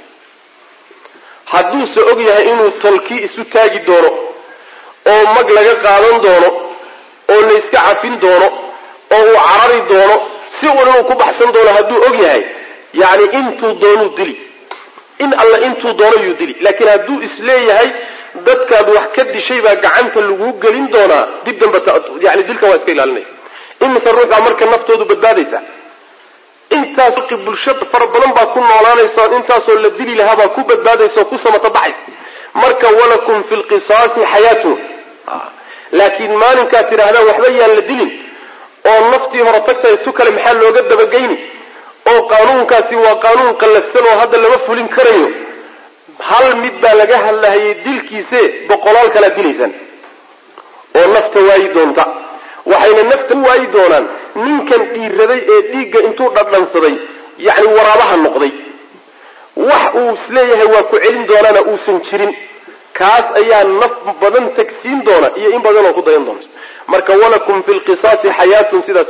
hadduuse og yahay inuu tolkii isu taagi doono oo mag laga qaadan doono oo la iska cafin doono oo uu carari doono si un inuu ku baxsan doono hadduu og yahay yacni intuu doonuu dili in alla intuu doono yuu dili laakiin hadduu isleeyahay dadkaad wax ka dishay baa gacanta laguu gelin doonaa dib damba yani dilkan waa iska ilaalinaya imise ruux baa marka naftoodu badbaadaysa intaas bulshada fara badan baa ku noolaanaysa intaasoo la dili lahaa baa ku badbaadaysa oo ku samata baxaysa marka walakum fi lqisaasi xayaatun laakiin maalinkaad tidhaahdaan waxba yaan la dilin oo naftii hore tagtay tu kale maxaa looga dabageyni oo qaanuunkaasi waa qaanuun qallafsan oo hadda lama fulin karayo hal mid baa laga hadlahayay dilkiise boqolaal kalaa dilaysaan oo nafta waayi doonta waxayna nafta u waayi doonaan ninkan dhiiraday ee dhiigga intuu dhadhansaday yacni waraabaha noqday wax uu isleeyahay waa ku celin doonaana uusan jirin kaas ayaa naf badan tagsiin doona iyo in badan oo ku dayan doonta marka walakum fi lqisaasi xayaatun sidaas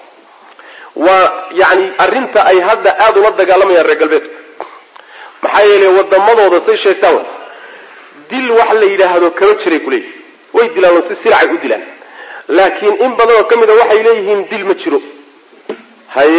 waa yani arrinta ay hadda aada ula dagaalamayaan reer galbeedku maxaa yeelay wadamadooda say sheegtaan dil wax la yidhaahdo kama jiray kuleeyihi way dilaan oo si silacay u dilaan laakiin in badan oo ka mid a waxay leeyihiin dil ma jiro haye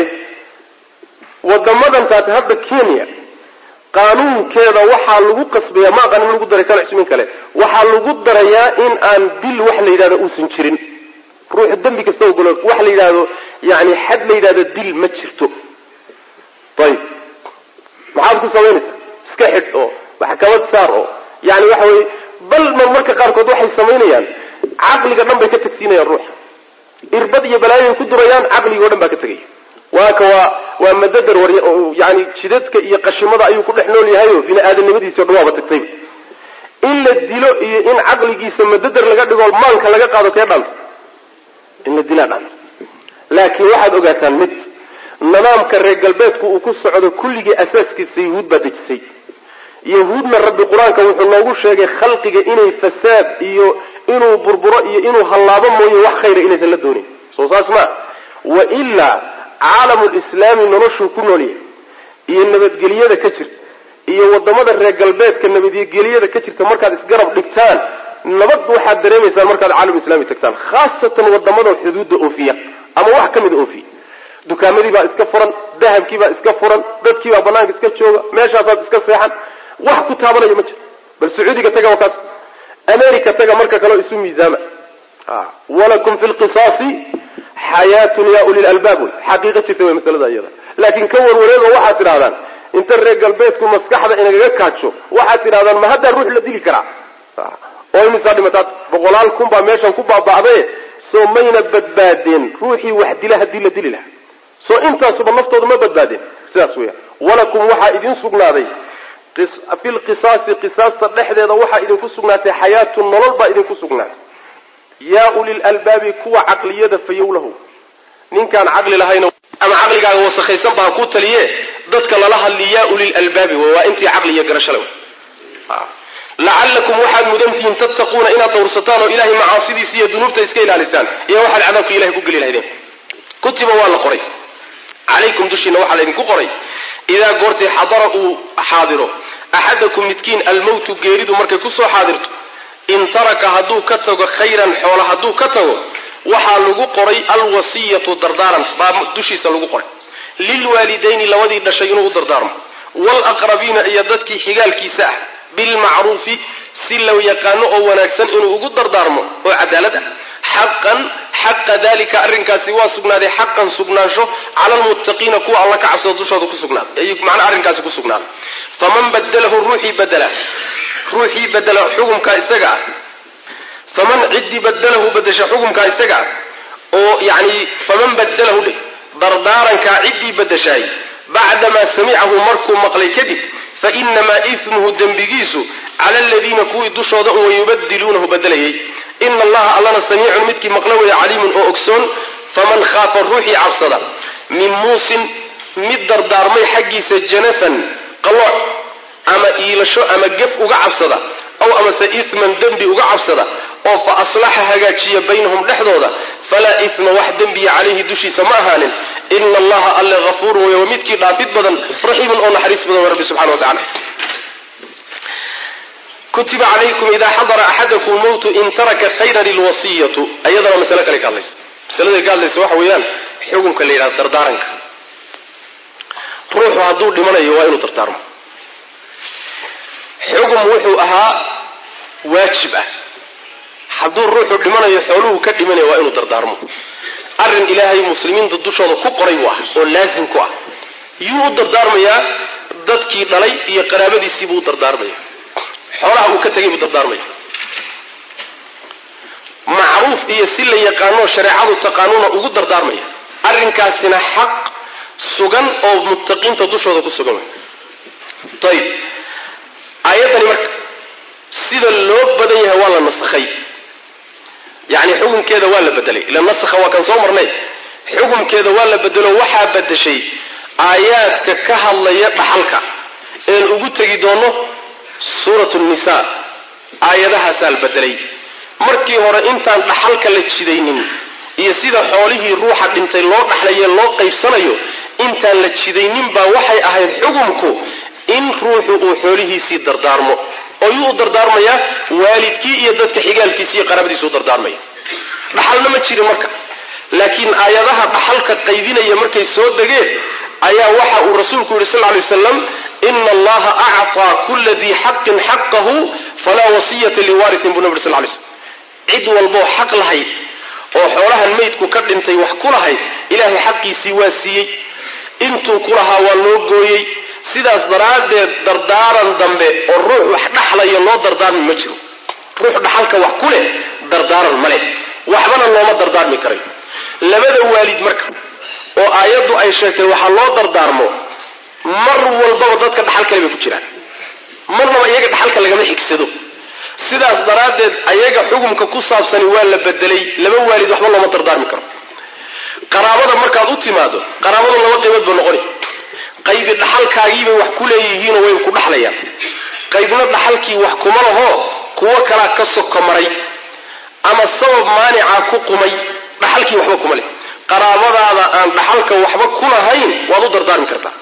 wadamadan taate hadda kenya qaanuunkeeda waxaa lagu qasbaya ma aqanin lagu daray kale cusmin kale waxaa lagu darayaa in aan dil wax la yidhahdo uusan jirin ruuxu dembi kasta ogolo wax la yidhahdo yani xad la yidhahdo dil ma jirto ayib maxaad ku samaynaysaa iska xidh oo maxkamad saar oo yani waxa weye bal marmarka qaarkood waxay samaynayaan caqliga dhan bay ka tagsiinayaan ruuxa irbad iyo balaayoay ku durayaan caqligao dhan baa ka tegaya waaka waa waa madadar war yani jidadka iyo qashimada ayuu ku dhex nool yahayo bini aadamnimadiisi o dhan waaba tagtayba in la dilo iyo in caqligiisa madadar laga dhigo maanka laga qaado kee dhaanta in la dilaa dhaanta laakiin waxaad ogaataan mid nidaamka reer galbeedku uu ku socdo kulligii asaaskiisa yahuud baa dejisay yahuudna rabbi qur-aanka wuxuu noogu sheegay khalqiga inay fasaad iyo inuu burburo iyo inuu hallaabo mooye wax khayra inaysan la doonin soo saas maa wa ilaa caalamu lislaami noloshuu ku noolyahay iyo nabadgelyada ka jirta iyo wadamada reer galbeedka nabadgelyada ka jirta markaad isgarab dhigtaan nabad waxaad dareemaysaan markaad caalam islami tagtaan khaasatan wadamada xuduudda oofiya ama wax ka mida oofiya dukaamadii baa iska furan dahabkii baa iska furan dadkii baa banaanka iska jooga meeshaasaad iska seexan wax ku taabanaya ma jiro bal sacuudiga taga waa kaas america taga marka kaleo isu miisaama walakum fi lqisaasi xayaatun ya uli lalbaab wey xaqiiqa jirta wey masalada iyada laakiin ka warwareego waxaad tidhahdaan inta reer galbeedku maskaxda inagaga kaajo waxaad tidhahdaan ma haddaa ruux la dili karaa oo imisaa dhimataad boqolaal kun baa meeshan ku baaba'dae soo mayna badbaadeen ruuxii wax dila haddii la dili lahaa soo intaasuba naftooda ma badbaadeen sidaas weya walakum waxaa idin sugnaaday fi lqisaasi qisaasta dhexdeeda waxaa idinku sugnaatay xayaatun nolol baa idinku sugnaatay yaa ulil albaabi kuwa caqliyada fayowlahu ninkaan caqli lahayna ama caqligaaga wasakhaysan baa ku taliye dadka lala hadli yaa ulil albaabi waa intii caqli iyo garashale lacallakum waxaad mudantihiin tattaquuna inaad dhowrsataan oo ilahay macaasidiisa iyo dunuubta iska ilaalisaan iyo waxaad cadaabka ilahay ku geli lahaydeen kutiba waa la qoray calaykum dushiina waxaa laydinku qoray idaa goortay xadara uu xaadiro axadakum midkiin almowtu geeridu markay kusoo xaadirto in taraka hadduu ka tago khayran xoola hadduu ka tago waxaa lagu qoray alwasiyatu dardaaran baa dushiisa lagu qoray lilwaalidayni labadii dhashay inuu u dardaarmo waalaqrabiina iyo dadkii xigaalkiisa ah bilmacruufi si la yaqaano oo wanaagsan inuu ugu dardaarmo oo cadaalad ah xaqan xaqa dalika arrinkaasi waa sugnaaday xaqan sugnaansho cala almuttaqiina kuwa alla ka cabsado dushooda ku sugnaaday ay macnaa arrinkaasi ku sugnaaday faman badalahu ruuxii badela ruuxii badela xukumkaa isaga ah faman ciddii badalahu badasha xukumkaa isaga ah oo yani faman badalahu dhe dardaarankaa ciddii badashaay bacdamaa samicahu markuu maqlay kadib fainamaa ismuhu dembigiisu cala aladiina kuwii dushooda un wayubadiluunahu badelayay ina allaha allana samiicun midkii maqla weya caliimun oo ogsoon faman khaafa ruuxii cabsada min muusin mid dardaarmay xaggiisa janafan qalooc ama iilasho ama gef uga cabsada aw amase isman dembi uga cabsada oo fa aslaxa hagaajiya baynahum dhexdooda falaa isma wax dembiya calayhi dushiisa ma ahaanin ina allaha alle hafuurun wey waa midkii dhaafid badan raxiimun oo naxariis badan wa rabbi subxana wa tacala kutiba calaykum ida xadara axadakum mowtu in taraka khayran ilwasiyatu ayadana masale kale ka hadlaysa masaladay ka hadlaysa waxa weeyaan xukunka la yidhahda dardaaranka ruuxu hadduu dhimanayo waa inuu dardaarmo xugum wuxuu ahaa waajib ah hadduu ruuxu dhimanayo xooluhu ka dhimanaya waa inuu dardaarmo arrin ilaahay muslimiinta dushooda ku qoray buu ah oo laasim ku ah yuu u dardaarmayaa dadkii dhalay iyo qaraabadiisii buu u dardaarmaya xoolaha uu ka tegay buu dardaarmaya macruuf iyo si la yaqaanoo shareecadu taqaanuuna ugu dardaarmaya arrinkaasina xaq sugan oo muttaqiinta dushooda ku sugan way ayib aayaddani marka sida loo badan yahay waa la nasakhay yacni xukunkeeda waa la bedelay ila nasakha waa kan soo marnay xukunkeeda waa la bedelo waxaa bedeshay aayaadka ka hadlaya dhaxalka een ugu tegi doono suuratu nisa aayadahaasaa la bedelay markii hore intaan dhaxalka la jidaynin iyo sida xoolihii ruuxa dhintay loo dhaxlaye loo qaybsanayo intaan la jidaynin baa waxay ahayd xukumku in ruuxu uu xoolihiisii dardaarmo oo yuu u dardaarmayaa waalidkii iyo dadka xigaalkiisi iyo qaraabadiisu u dardaarmaya dhaxalna ma jirin marka laakiin aayadaha dhaxalka qaydinaya markay soo degeen ayaa waxa uu rasuulku yidhi sal lay waslam ina allaha acطaa kula dii xaqin xaqahu falaa wasiyata liwaritin buu nabi ur sl lay slm cid walboo xaq lahayd oo xoolahan maydku ka dhintay wax ku lahayd ilaahay xaqiisii waa siiyey intuu ku lahaa waa loo gooyey sidaas daraaddeed dardaaran dambe oo ruux wax dhaxlayo loo dardaarmi ma jiro ruux dhaxalka wax ku leh dardaaran ma leh waxbana looma dardaarmi karayo labada waalid marka oo aayaddu ay sheegtay waxaa loo dardaarmo mar walbaba dadka dhaxal kale bay ku jiraan marnaba iyaga dhaxalka lagama xigsado sidaas daraaddeed ayaga xukumka ku saabsani waa la bedelay laba waalid waxba looma dardaarmi karo qaraabada markaad u timaado qaraabadu laba qaybood ba noqoni qaybi dhaxalkaagiibay wax ku leeyihiinoo way ku dhaxlayaan qaybna dhaxalkii wax kuma laho kuwo kalaa ka soko maray ama sabab maanicaa ku qumay dhaxalkii waxba kuma leh qaraabadaada aan dhaxalka waxba ku lahayn waad u dardaarmi kartaa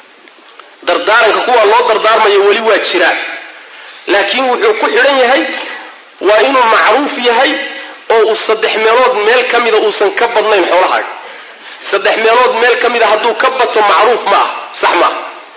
dardaaranka kuwa loo dardaarmayo weli waa jiraa laakiin wuxuu ku xidhan yahay waa inuu macruuf yahay oo uu saddex meelood meel ka mida uusan ka badnayn xoolahaaga saddex meelood meel ka mida hadduu ka bato macruuf ma ah sax maaha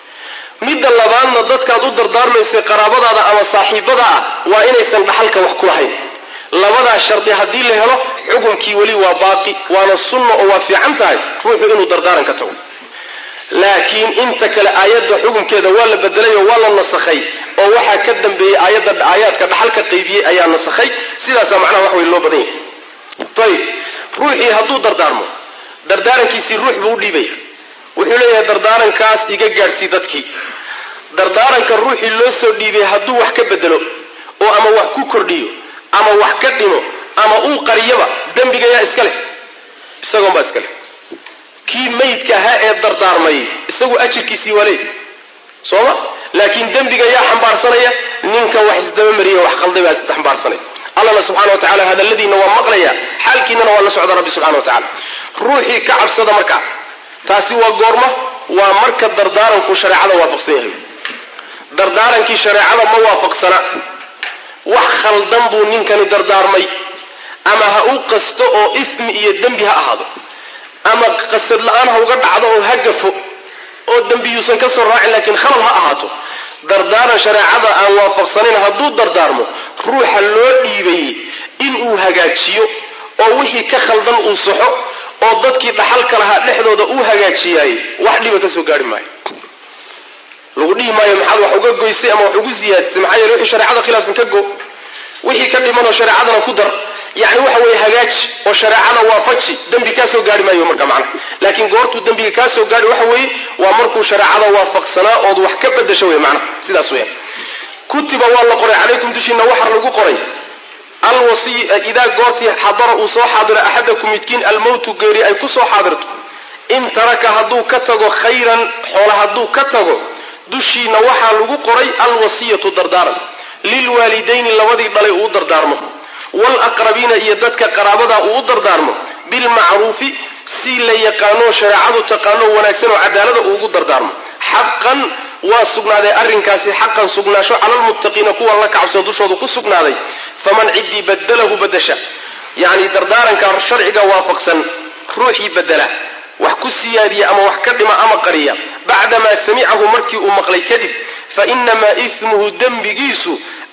midda labaadna dadkaad u dardaarmaysay qaraabadaada ama saaxiibada ah waa inaysan dhaxalka wax ku lahayn labadaa shardi haddii la helo xukunkii weli waa baaqi waana sunna oo waa fiican tahay ruuxu inuu dardaaran ka tago laakiin inta kale aayadda xukunkeeda waa la bedelay oo waa la nasakhay oo waxaa ka dambeeyey aayadda aayaadka dhaxalka qaybiyey ayaa nasakhay sidaasaa macnaha wax wey loo badan yahay ayib ruuxii hadduu dardaarmo dardaarankiisii ruux buu u dhiibaya wuxuu leeyahay dardaarankaas iga gaadhsii dadkii dardaaranka ruuxii loo soo dhiibay hadduu wax ka bedelo oo ama wax ku kordhiyo ama wax ka dhimo ama uu qariyaba dembiga yaa iska leh isagoonbaa iska leh kii maydka ahaa ee dardaarmay isagu ajirkiisii waa leey sooma laakiin dembiga yaa xambaarsanaya ninka wax isdabamariya wax qalday baa xambaarsanaya allana subxana wa tacala hadalladiina waa maqlaya xaalkiinana waa la socda rabbi subxana wa tacala ruuxii ka cabsada markaa taasi waa goorma waa marka dardaaranku shareecada waafaqsan yahay dardaarankii shareecada ma waafaqsana wax khaldan buu ninkani dardaarmay ama ha u qasto oo ismi iyo dembi ha ahaado ama qasad la-aan ha uga dhacdo oo ha gafo oo dembiyuusan ka soo raacin laakiin khalad ha ahaato dardaaran shareecada aan waafaqsanayn hadduu dardaarmo ruuxa loo dhiibayey inuu hagaajiyo oo wixii ka khaldan uu saxo oo dadkii dhaxalka lahaa dhexdooda uu hagaajiyaayey wax dhiba ka soo gaari maayo lagu dhihi maayo maxaad wax uga goysay ama wax ugu siyaadisay maxaa yeele wixii shareecada khilaafsan ka go wixii ka dhimanoo shareecadana ku dar yani waxa weeye hagaaji oo shareecada waafaji dembi kaa soo gaari maayo marka macnaha laakiin goortuu dembiga kaa soo gaari waxa weeye waa markuu shareecada waafaqsanaa ood wax ka bedasho wey macnaha sidaas weya kutiba waa la qoray calaykum dushiina waxaa lagu qoray alwasiy idaa goortii xadara uu soo xaadiro axadakum midkiin almowtu geeri ay ku soo xaadirto in taraka hadduu ka tago khayran xoola hadduu ka tago dushiina waxaa lagu qoray alwasiyatu dardaaran lilwaalidayni labadii dhalay uu dardaarmo waalaqrabiina iyo dadka qaraabada uu u dardaarmo bilmacruufi si la yaqaanoo shareecadu taqaanoo wanaagsan oo cadaalada uu ugu dardaarmo xaqan waa sugnaaday arrinkaasi xaqan sugnaasho cala lmuttaqiina kuwa la kacabsoo dushooda ku sugnaaday faman ciddii badalahu badasha yacni dardaaranka sharciga waafaqsan ruuxii bedela wax ku siyaadiya ama wax ka dhima ama qariya bacdamaa samicahu markii uu maqlay kadib fa inamaa ismuhu dembigiisu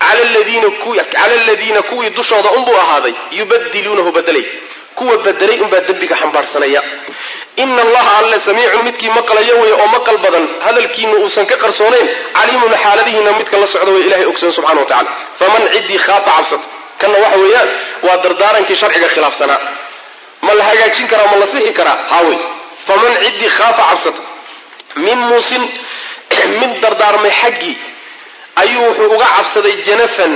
cala aladiina kuwii dushooda unbuu ahaaday yubadiluunahu bedelay kuwa bedelay unbaa dembiga xambaarsanaya ina allaha alle samiicun midkii maqlaya wey oo maqal badan hadalkiina uusan ka qarsoonayn caliimun xaaladihiina midka la socda way ilahay ogsoon subxana wa tacala faman ciddii khaafa cabsata kanna waxa weeyaan waa dardaarankii sharciga khilaafsanaa ma la hagaajin karaa ma la sixi karaa haawey faman ciddii khaafa cabsata min muusin mid dardaarmay xaggii ayuu wuxuu uga cabsaday janafan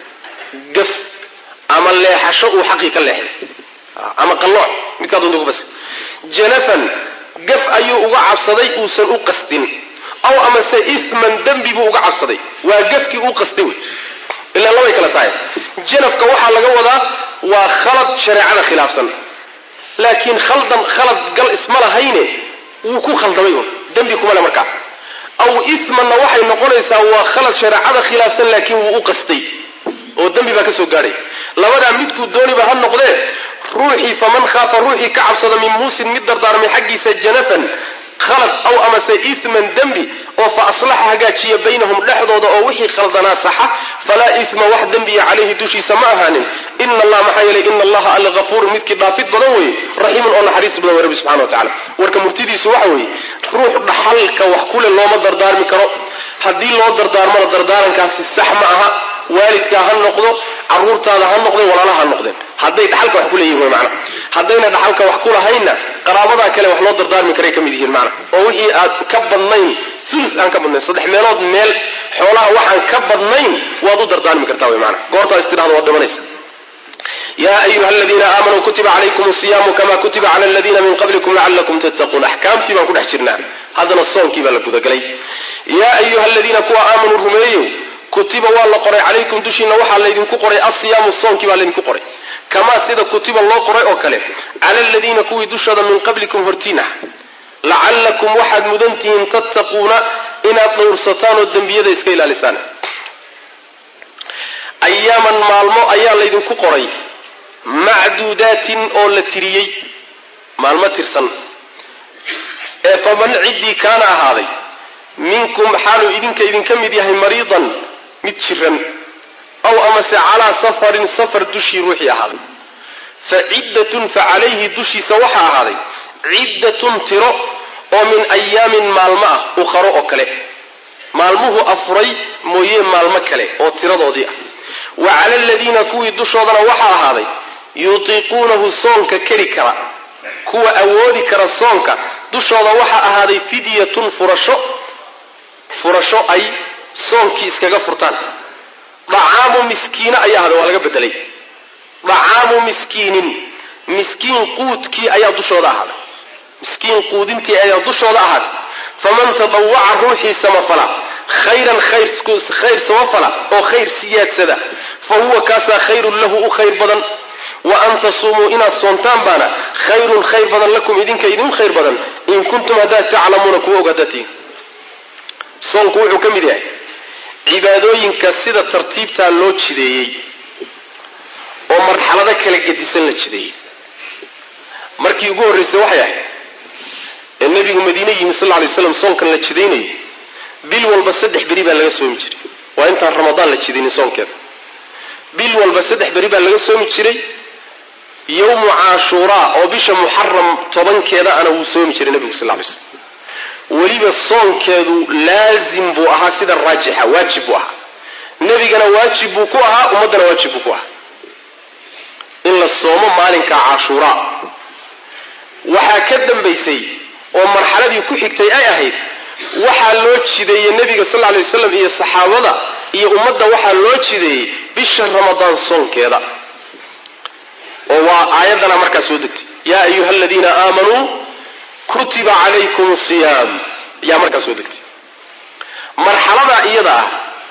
gaf ama leexasho uu xaqii ka leexday ama qallooc midkaa doonta ku bas janafan gaf ayuu uga cabsaday uusan u qasdin aw amase isman dembi buu uga cabsaday waa gafkii uu qastay wey ilaa labay kala tahay janafka waxaa laga wadaa waa khalad shareecada khilaafsan laakiin khaldan khalad gal isma lahayne wuu ku khaldamay un dembi kuma le markaa aw ismanna waxay noqonaysaa waa khalad shareecada khilaafsan laakiin wuu u qastay oo dembi baa ka soo gaadhay labadaa midkuu dooniba ha noqdee ruuxii faman khaafa ruuxii ka cabsada min muusin mid dardaarmay xaggiisa janafan khalad aw amase isman dembi oo fa aslaxa hagaajiya baynahum dhexdooda oo wixii khaldanaa saxa falaa isma wax dembiya calayhi dushiisa ma ahaanin ina allah maxaa yeelay ina allaha alla hafuurun midkii dhaafid badan weeye raxiimun oo naxariis badan wey rabbi subxana wa tacala warka murtidiisu waxa weeye ruux dhaxalka wax kule looma dardaarmi karo haddii loo dardaarmana dardaarankaasi sax ma aha waalidkaa ha noqdo caruurtaada ha noqdeen walaalaha ha noqdeen hadday dhaxalka wax ku leeyihin wy maana haddayna dhaxalka wax ku lahaynna qaraabadaa kale wax loo dardaarmi karay ka mid yihiin maana oo wixii aad ka badnayn sulus aan ka badnayn saddex meelood meel xoolaha waxaan ka badnayn waad u dardaarmi kartaa wy maana goortaa istidhahda waad dhimanaysa ya ayuha aladiina aamanuu kutiba calaykum siyaamu kama kutiba cala aladiina min qablikum lacalakum tattaquun axkaamtii baan ku dhex jirnaa haddana soonkii baa la gudagelay yaa ayuha aladiina kuwa aamanuu rumeeyow kutiba waa la qoray calaykum dushiina waxaa laydinku qoray asiyaamu soonkii baa laydinku qoray kamaa sida kutiba loo qoray oo kale cala aladiina kuwii dushooda min qablikum hortiin ah lacallakum waxaad mudan tihiin tattaquuna inaad dhowrsataan oo dembiyada iska ilaalisaan ayaaman maalmo ayaa laydinku qoray macduudaatin oo la tiriyey maalmo tirsan ee faman ciddii kaana ahaaday minkum xaaluu idinka idinka mid yahay mariidan mid jiran aw amase calaa safarin safar dushii ruuxii ahaaday fa ciddatun fa calayhi dushiisa waxaa ahaaday ciddatun tiro oo min ayaamin maalmo ah ukharo oo kale maalmuhu afuray mooye maalmo kale oo tiradoodii ah wa cala aladiina kuwii dushoodana waxaa ahaaday yutiiquunahu soonka keri kara kuwa awoodi kara soonka dushooda waxaa ahaaday fidyatun furasho furasho ay soonkii iskaga furtaan dacaamu miskiina ayaa ahaaday waa laga bedelay dacaamu miskiinin miskiin quudkii ayaa dushooda ahaaday miskiin quudintii ayaa dushooda ahaatay faman tadawaca ruuxii samafala khayran khayr samafala oo khayr siyaadsada fa huwa kaasaa khayrun lahu u khayr badan wa an tasuumuu inaad soontaan baana khayrun khayr badan lakum idinka idin khayr badan in kuntum haddaad taclamuuna kuwa ogaadatiin soonku wuxuu ka mid yahay cibaadooyinka sida tartiibtaa loo jideeyey oo marxalado kala gedisan la jideeyey markii ugu horraysay waxay ahayd ee nebigu madiine yimi sal lla lay slam soonkan la jidaynayay bil walba saddex beri baa laga soomi jiray waa intaan ramadaan la jidaynin soonkeeda bil walba saddex beri baa laga soomi jiray yowmu caashuuraa oo bisha muxaram tobankeeda ana wuu soomi jiray nebigu sal lla lay slam weliba soonkeedu laazim buu ahaa sida raajixa waajib buu ahaa nebigana waajib buu ku ahaa ummaddana waajib buu ku ahaa in la soomo maalinka cashuuraa waxaa ka dambaysay oo marxaladii ku xigtay ay ahayd waxaa loo jideeyey nebiga sal lla alay wasalam iyo saxaabada iyo ummadda waxaa loo jideeyey bisha ramadaan soonkeeda oo waa aayaddana markaa soo degtay yaa ayuha aladiina aamanuu kutiba calaykum siyaam ayaa markaa soo degtay marxalada iyada ah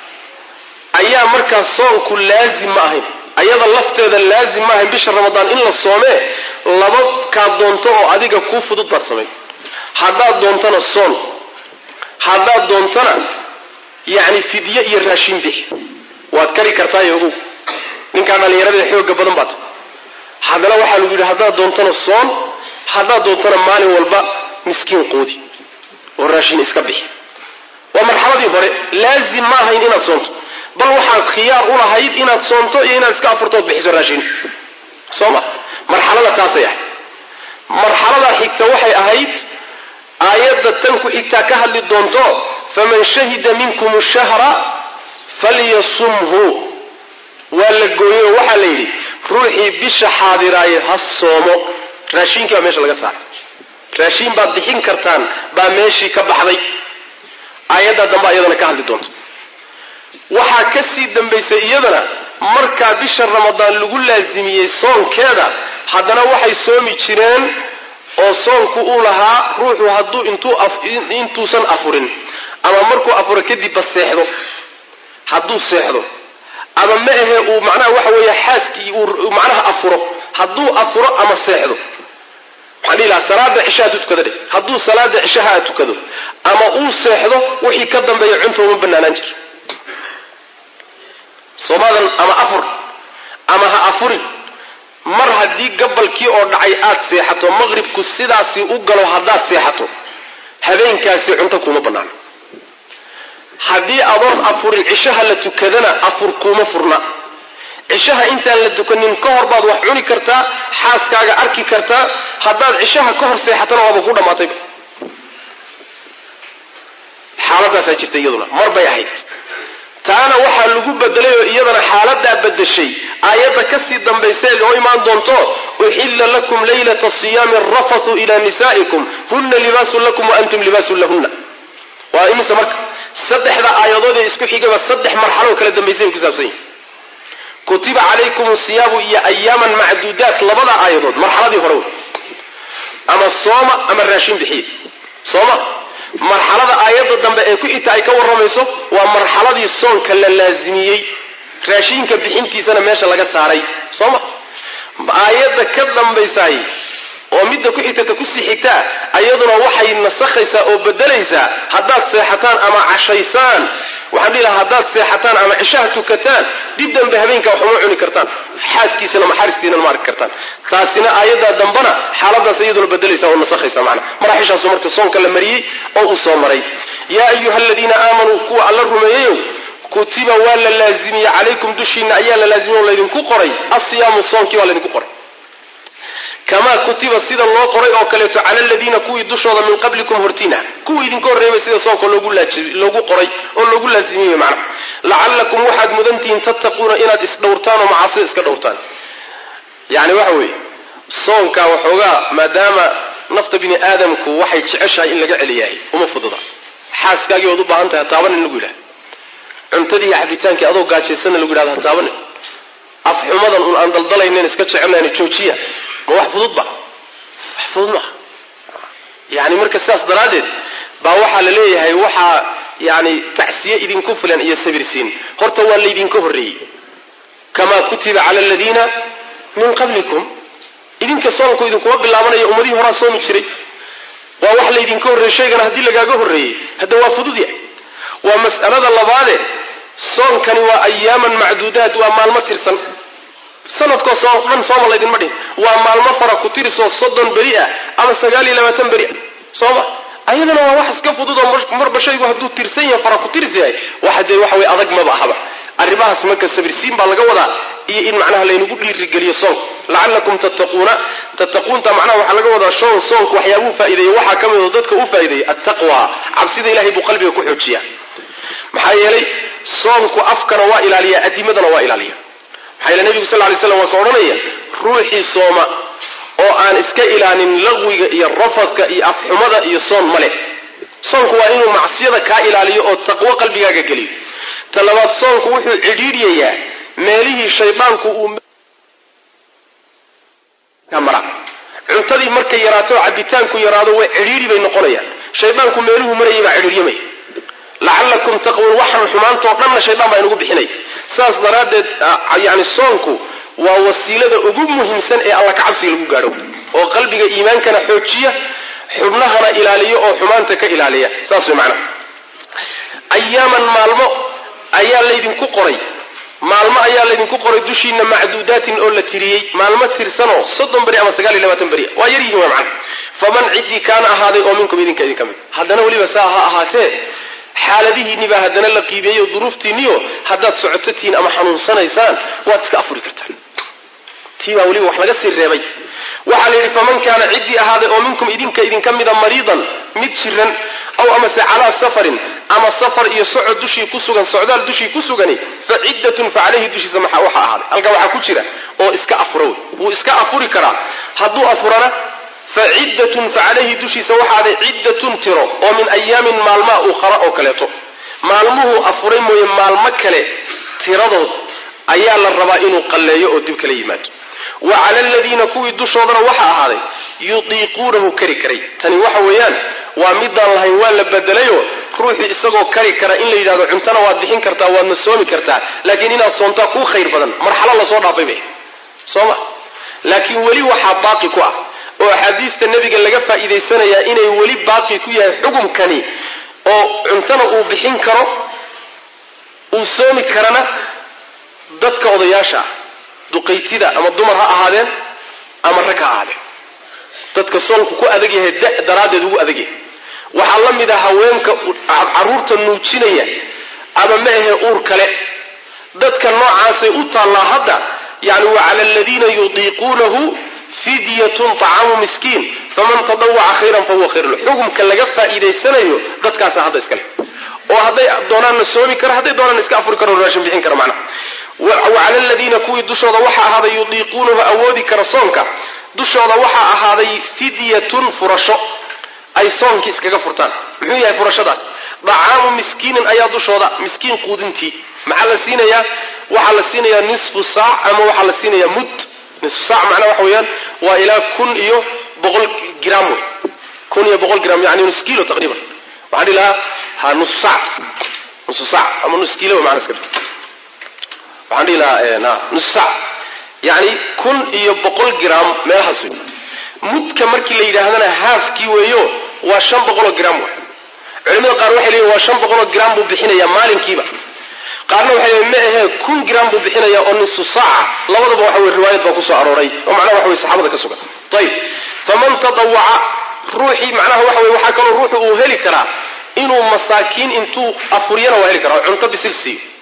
ayaa markaa soonku laazim ma ahayn ayada lafteeda laazim ma ahayn bisha ramadaan in la soomee laba kaa doonto oo adiga kuu fudud baad samayn haddaad doontana soon haddaad doontana yacni fidye iyo raashin bixi waad kari kartaayo ogow ninkaa dhallinyarada xooga badan baad haddana waxaa lagu yidhi haddaad doontana soon haddaad doontana maalin walba miskiin quudi oo raashin iska bixi waa marxaladii hore laazim ma ahayn inaad soonto bal waxaad khiyaar u lahayd inaad soonto iyo inaad iska afurtood bixiso raashin soo ma marxalada taasay ahayd marxalada xigta waxay ahayd aayadda tan ku xigtaa ka hadli doonto faman shahida minkum shahra falyasumhu waa la gooyey oo waxaa la yidhi ruuxii bisha xaadiraaye ha soomo raashinkii baa meesha laga saaray raashiin baad bixin kartaan baa meeshii ka baxday aayaddaa dambe iyadana ka hadli doonto waxaa ka sii dambaysay iyadana markaa bisha ramadaan lagu laasimiyey soonkeeda haddana waxay soomi jireen oo soonku uu lahaa ruuxu hadduu intuusan afurin ama markuu afuro kadibba seexdo hadduu seexdo ama ma ahe uu macnaha waxa weeye xaaskii uu macnaha afuro hadduu afuro ama seexdo waxaan dhihi lahaa salaada cishaha hadduu tukado dheh hadduu salaada cishaha tukado ama uu seexdo wixii ka dambeeya cunta uma banaanaan jir soomaadan ama afur ama ha afurin mar haddii gabalkii oo dhacay aad seexato maqribku sidaasi u galo haddaad seexato habeenkaasi cunto kuma bannaano haddii adoon afurin cishaha la tukadana afur kuuma furna cishaha intaan la tukanin ka hor baad wax cuni kartaa xaaskaaga arki kartaa haddaad cishaha ka hor seexatana waaba ku dhammaatayba xaaladaasaa jirta iyaduna mar bay ahayd taana waxaa lagu bedelay oo iyadana xaaladaa bedeshay aayadda kasii dambaysa oo imaan doonto uxilla lakum laylata siyaami arafathu ila nisaa'ikum hunna libaasun lakum wa antum libaasun lahunna waa imise marka saddexda aayadood ee isku xigaba saddex marxaloo kala dambaysay bay ku saabsan yihin kutiba calaykum siyaamu iyo ayaaman macduudaat labada aayadood marxaladii hore wey ama sooma ama raashin bixiye sooma marxalada aayadda dambe ee ku xigta ay ka warramayso waa marxaladii soonka la laazimiyey raashinka bixintiisana meesha laga saaray sooma aayadda ka dambaysaay oo midda ku xigtata kusii xigtaa ayaduna waxay nasakhaysaa oo bedelaysaa haddaad seexataan ama cashaysaan waxaan dhihi lahaa haddaad seexataan ama cishaha tukataan dib dambe habeenkaa wax uma cuni kartaan xaaskiisana maxaristiisana ma arki kartaan taasina aayaddaa dambana xaaladaas iyaduna bedelaysa oo nasakhaysa macna maraxishaasu marka soonka la mariyey oo uu soo maray yaa ayuha aladiina aamanuu kuwa alla rumeeyeyow kutiba waa la laazimiyey calaykum dushiina ayaa la laazimiyey oo laydinku qoray asiyaamu soonkii waa laydinku qoray kamaa kutiba sida loo qoray oo kaleeto cala aladiina kuwii dushooda min qablikum hortiina kuwii idinka horreebay sida soonka loogu qoray oo loogu laazimiyey macnaha lacallakum waxaad mudantihiin tattaquuna inaad isdhowrtaan oo macaasida iska dhowrtaan yani waxa weeye soonka waxoogaa maadaama nafta bini aadamku waxay jeceshahay in laga celiyahay uma fududa xaaskaagii ood u baahan tahay hataabanin lagu yidhahda cuntadii iyo cabitaankii adoo gaajaysanna lagu yidhahda hataabanin afxumadan un aan daldalaynen iska jecelnayn joojiya ma wax fudud ba wax fudud maaha yani marka sidaas daraaddeed baa waxaa la leeyahay waxaa yani tacsiye idinku filan iyo sabirsiin horta waa laydinka horreeyey kamaa kutiba cala aladiina min qablikum idinka soonku idinkuma bilaabanayo ummadihii horaa soomi jiray waa wax laydinka horreeyey shaygana haddii lagaaga horreeyey hadda waa fudud yahay waa mas'alada labaade soonkani waa ayaaman macduudaad waa maalmo tirsan sanadkoo soo dhan sooma laydinma dhihin waa maalmo fara ku tirisoo soddon beri ah ama sagaal iyo labaatan beri ah sooma ayadana waa wax iska fudud oo marba shaygu hadduu tirsan yahay fara ku tiris yahay waxa dee waxa weye adag maba ahaba arrimahaas marka sabirsiin baa laga wadaa iyo in macnaha laynagu dhiirigeliyo soonka lacallakum tattaquuna tattaquunta macnaha waxaa laga wadaa shoon soonku waxyaabuu faa'iideeye waxaa ka mid oo dadka u faa'iideeyey attaqwa cabsida ilahay buu qalbiga ku xoojiya maxaa yeelay soonku afkana waa ilaaliya adimadana waa ilaaliya maxaa yeele nebigu sal lay slam waa ka odhanaya ruuxii sooma oo aan iska ilaalin laqwiga iyo rafadka iyo afxumada iyo soon male soonku waa inuu macsiyada kaa ilaaliyo oo taqwo qalbigaaga geliyo ta labaad soonku wuxuu cidhiidhiyayaa meelihii shaydaanku uu mara cuntadii markay yaraato oo cabitaanku yaraado way cidhiidhi bay noqonayaan shaydaanku meeluhu marayay baa cidhiiryamaya lacallakum taqwuun waxaan xumaantao dhanna shaydaan baa inugu bixinaya saas daraaddeed yani soonku waa wasiilada ugu muhiimsan ee alla kacabsiga lagu gaadho oo qalbiga iimaankana xoojiya xubnahana ilaaliyo oo xumaanta ka ilaaliya saas way macnaha ayaaman maalmo ayaa laydinku qoray maalmo ayaa laydinku qoray dushiina macduudaatin oo la tiriyey maalmo tirsanoo soddon beri ama sagaal iyo labaatan beri waa yar yihiin waa macna faman ciddii kaana ahaaday oo minkum idinka idin ka mid haddana weliba saa ha ahaatee xaaladihiinni baa haddana la qiimeeyo duruuftiinniyo haddaad socototiin ama xanuunsanaysaan waad iska afuri kartaan tii baa weliba wax laga sii reebay waxaa la yidhi faman kaana ciddii ahaaday oo minkum idinka idinka mida mariidan mid jiran aw amase calaa safarin ama safar iyo socod dushii ku sugan socdaal dushii ku sugani fa ciddatun fa calayhi dushiisa maxaa waxa ahaaday halkaa waxaa ku jira oo iska afuro wey wuu iska afuri karaa hadduu afurana fa ciddatun fa calayhi dushiisa waxaaday ciddatun tiro oo min ayaamin maalmaa ukhara oo kaleeto maalmuhuu afuray mooye maalmo kale tiradood ayaa la rabaa inuu qalleeyo oo dib kala yimaado wa cala aladiina kuwii dushoodana waxa ahaaday yutiiquunahu kari karay tani waxa weeyaan waa midaan lahayn waa la bedelayoo ruuxii isagoo kari kara in la yidhahdo cuntana waad bixin kartaa waadna soomi kartaa laakiin inaad soontaa kuu khayr badan marxalo lasoo dhaafay bay sooma laakiin weli waxaa baaqi ku ah oo axaadiista nebiga laga faa'iidaysanayaa inay weli baaqi ku yahay xukumkani oo cuntana uu bixin karo uu soomi karana dadka odayaasha ah duqaytida ama dumar ha ahaadeen ama rag ha ahaadeen dadka soonku ku adag yahay da daraaddeed ugu adag yahay waxaa la mid ah haweenka carruurta nuujinaya ama ma ahe uur kale dadka noocaasay u taallaa hadda yani wa cala aladiina yudiiquunahu fidyatun طacaamu miskiin faman tadawaca khayran fahuwa khayr lahu xukumka laga faa'iidaysanayo dadkaasa hadda iskale oo hadday doonaanna soomi kara hadday doonaan iska afuri karo raashin bixin kara macnaha wacala aladiina kuwii dushooda waxaa ahaaday yudiiquunahu awoodi kara soonka dushooda waxaa ahaaday fidyatun furasho ay soonki iskaga furtaan muxuu yahay furashadaas dacaamu miskiinin ayaa dushooda miskiin quudintii maxaa la siinayaa waxaa la siinayaa nisfu saac ama waxaa la siinayaa mud nisfu saac macnaa waxa weeyaan waa ilaa kun iyo boqol gram wey kun iyo boqol gram yani nus kilo taqriiban waxaan dhihi lahaa ha nus saac nusu saac ama nus kilo macna iska waxaan dhihi lahaa nus saac yani kun iyo boqol gram meelahaas wey mudka markii la yidhaahdana haafkii weeyo waa shan boqoloo gram wa culimada qaar waxay leeyihin waa shan boqoloo gram buu bixinayaa maalinkiiba qaarna waxay leeyihin ma ahee kun gram buu bixinayaa oo nisu saaca labadaba waxa weye riwaayad baa kusoo arooray oo macnaha waxa weye saxaabada ka sugan ayib faman tadawaca ruuxii macnaha waxa weye waxaa kaloo ruuxu uu heli karaa inuu masaakiin intuu afuryana waa heli karaa oo cunto bisil siiyo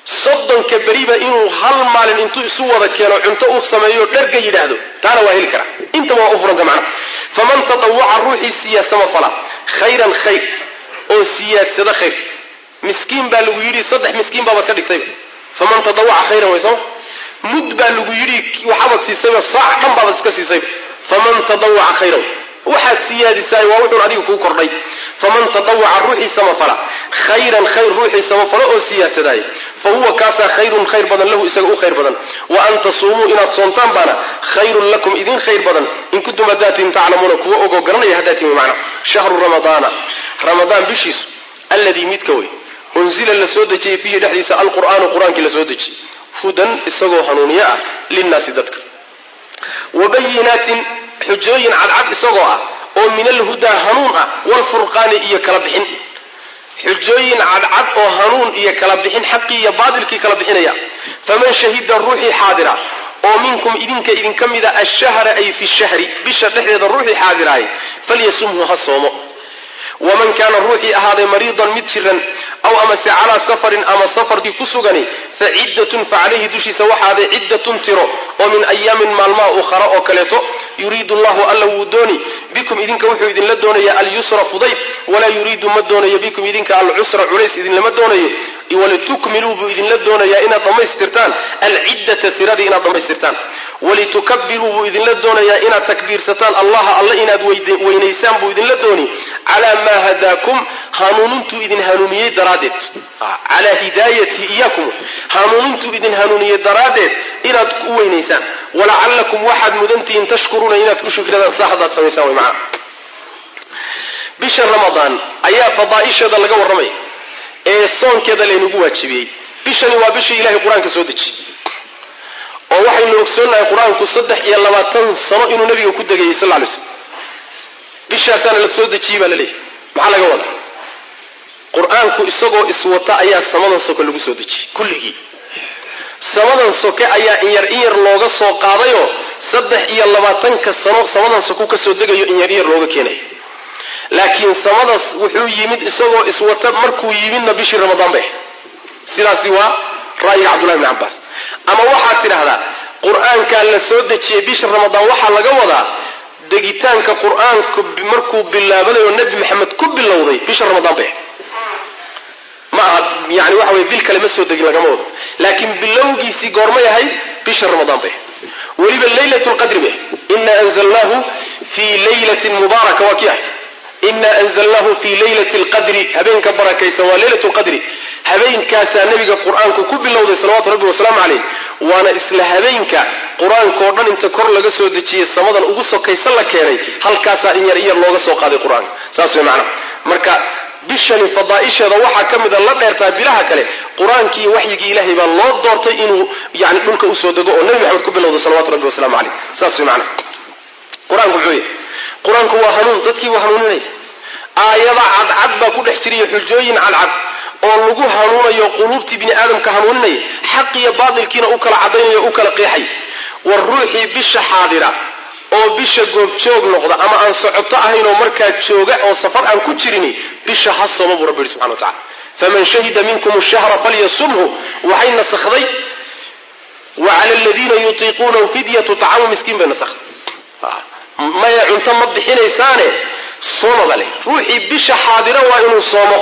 soddonka beriba inuu hal maalin intuu isu wada keeno cunto uu sameeyo dharga yidhaahdo taana waa heli karaa intaba waa u furanta macnaha faman tatawaca ruuxii siyaadsama fala khayran khayr oo siyaadsada khayr miskiin baa lagu yidhi saddex miskiin baabaad ka dhigtayba faman tatawaca khayran way sooma mud baa lagu yidhi waxaabad siisayba saac dhan baabaad iska siisayba faman tatawaca khayran waxaad siyaadisaay waa wuxuun adiga kuu kordhay faman tatawaca ruuxii samafala khayran khayr ruuxii samafalo oo siyaasadaaya fa huwa kaasaa khayrun khayr badan lahu isaga u khayr badan wa an tasuumuu inaad soontaan baana khayrun lakum idin khayr badan in kuntum haddaatiin taclamuuna kuwa ogoo garanaya haddaatiin wy macna shahru ramadaana ramadaan bishiisu alladii midka wey unzila la soo dejiyey fiihi dhexdiisa alqur'aanu qur-aankii la soo dejiyey hudan isagoo hanuuniye ah linnaasi dadka wa bayinaatin xujooyin cadcad isagoo ah oo min alhudaa hanuun ah waalfurqaani iyo kala bixin xujooyin cadcad oo hanuun iyo kala bixin xaqii iyo baatilkii kala bixinaya faman shahida ruuxii xaadira oo minkum idinka idinka mida ashahra ay fi shahri bisha dhexdeeda ruuxii xaadiraay falyasumhu ha soomo waman kaana ruuxii ahaaday mariidan mid jiran aw amase calaa safarin ama safarkii ku sugani fa ciddatun fa calayhi dushiisa waxaaday ciddatun tiro oo min ayaamin maalmaha ukhara oo kaleeto yuriidu llahu alla wuu dooni bikum idinka wuxuu idinla doonaya alyusra fudayd walaa yuriidu ma doonayo bikum idinka alcusra culays idinlama doonayo walitukmiluu buu idinla doonayaa inaad dhammaystirtaan alciddata tiradii inaad dhammaystirtaan walitukabiruu buu idinla doonayaa inaad takbiirsataan allaha alla inaad weynaysaan buu idinla dooni calaa maa hadaakum hanuunintuu idin hanuuniyey daraaddeed calaa hidaayatihi iyaakum hanuunintuu idin hanuuniyey daraaddeed inaad u weynaysaan walacallakum waxaad mudantihiin tashkuruuna inaad ku shukradaan saa haddaad samaysaan way macana bisha ramadaan ayaa fadaa'isheeda laga warramaya ee soonkeeda laynagu waajibiyey bishani waa bishii ilahay qur-aanka soo dejiyey oo waxaynu ogsoonnahay qur-aanku saddex iyo labaatan sano inuu nabiga ku degayay sal ly slm bishaasaana la soo dejiyey baa la leeyahy maxaa laga wadaa qur-aanku isagoo iswata ayaa samadan soke lagu soo dejiyey kulligii samadan soke ayaa inyar inyar looga soo qaadayoo saddex iyo labaatanka sano samadan soku ka soo degayo inyar inyar looga keenayo laakiin samadaas wuxuu yimid isagoo iswata markuu yimidna bishii ramadaan bay sidaasi waa ra'yiga cabdullahi bni cabbaas ama waxaad tidhaahdaa qur-aankaa la soo dejiyey bisha ramadaan waxaa laga wadaa degitaanka qur-aanku markuu bilaabanayo nebi maxamed ku bilowday bisha ramadaan bay ma aha yani waxa weye bil kale ma soo degin lagama wado laakiin bilowgiisii goormay ahayd bisha ramadaan bay weliba leylat lqadri bay ina anzalnaahu fii laylatin mubaaraka waa kii ahay ina anzalnaahu fii laylati lqadri habeenka barakaysan waa leylat lqadri habeenkaasaa nebiga qur-aanku ku bilowday salawatu rabbi wasalaamu caleyh waana isla habeenka qur-aankao dhan inta kor laga soo dejiyey samadan ugu sokaysa la keenay halkaasaa in yar in yar looga soo qaaday qur-aanka saas way macnaha marka bishani fadaa'isheeda waxaa ka mida la dheertaa bilaha kale qur-aankii iyo waxyigii ilaahay baa loo doortay inuu yani dhulka usoo dego oo nebi maxamed ku bilowday salawatu rabbi wasalaamu caleyh saas way macnaha qur-aanku muxuu yahy qur-aanku waa hanuun dadkii buu hanuuninaya aayada cadcad baa ku dhex jiriya xujooyin cadcad oo lagu hanuunayo quluubtii bini aadamka hanuuninaya xaq iyo baatilkiina u kala cadaynayo u kala qeexay war ruuxii bisha xaadira oo bisha goobjoog noqda ama aan socoto ahayn oo markaa jooga oo safar aan ku jirini bisha ha sooma buu rabbi yihi subxana wa tacala faman shahida minkum shahra falyasumhu waxay nasakday wa cala aladiina yutiiquunahu fidyatu tacamu miskiin bay nasakday maya cunto ma bixinaysaane soomaba leh ruuxii bisha xaadira waa inuu soomo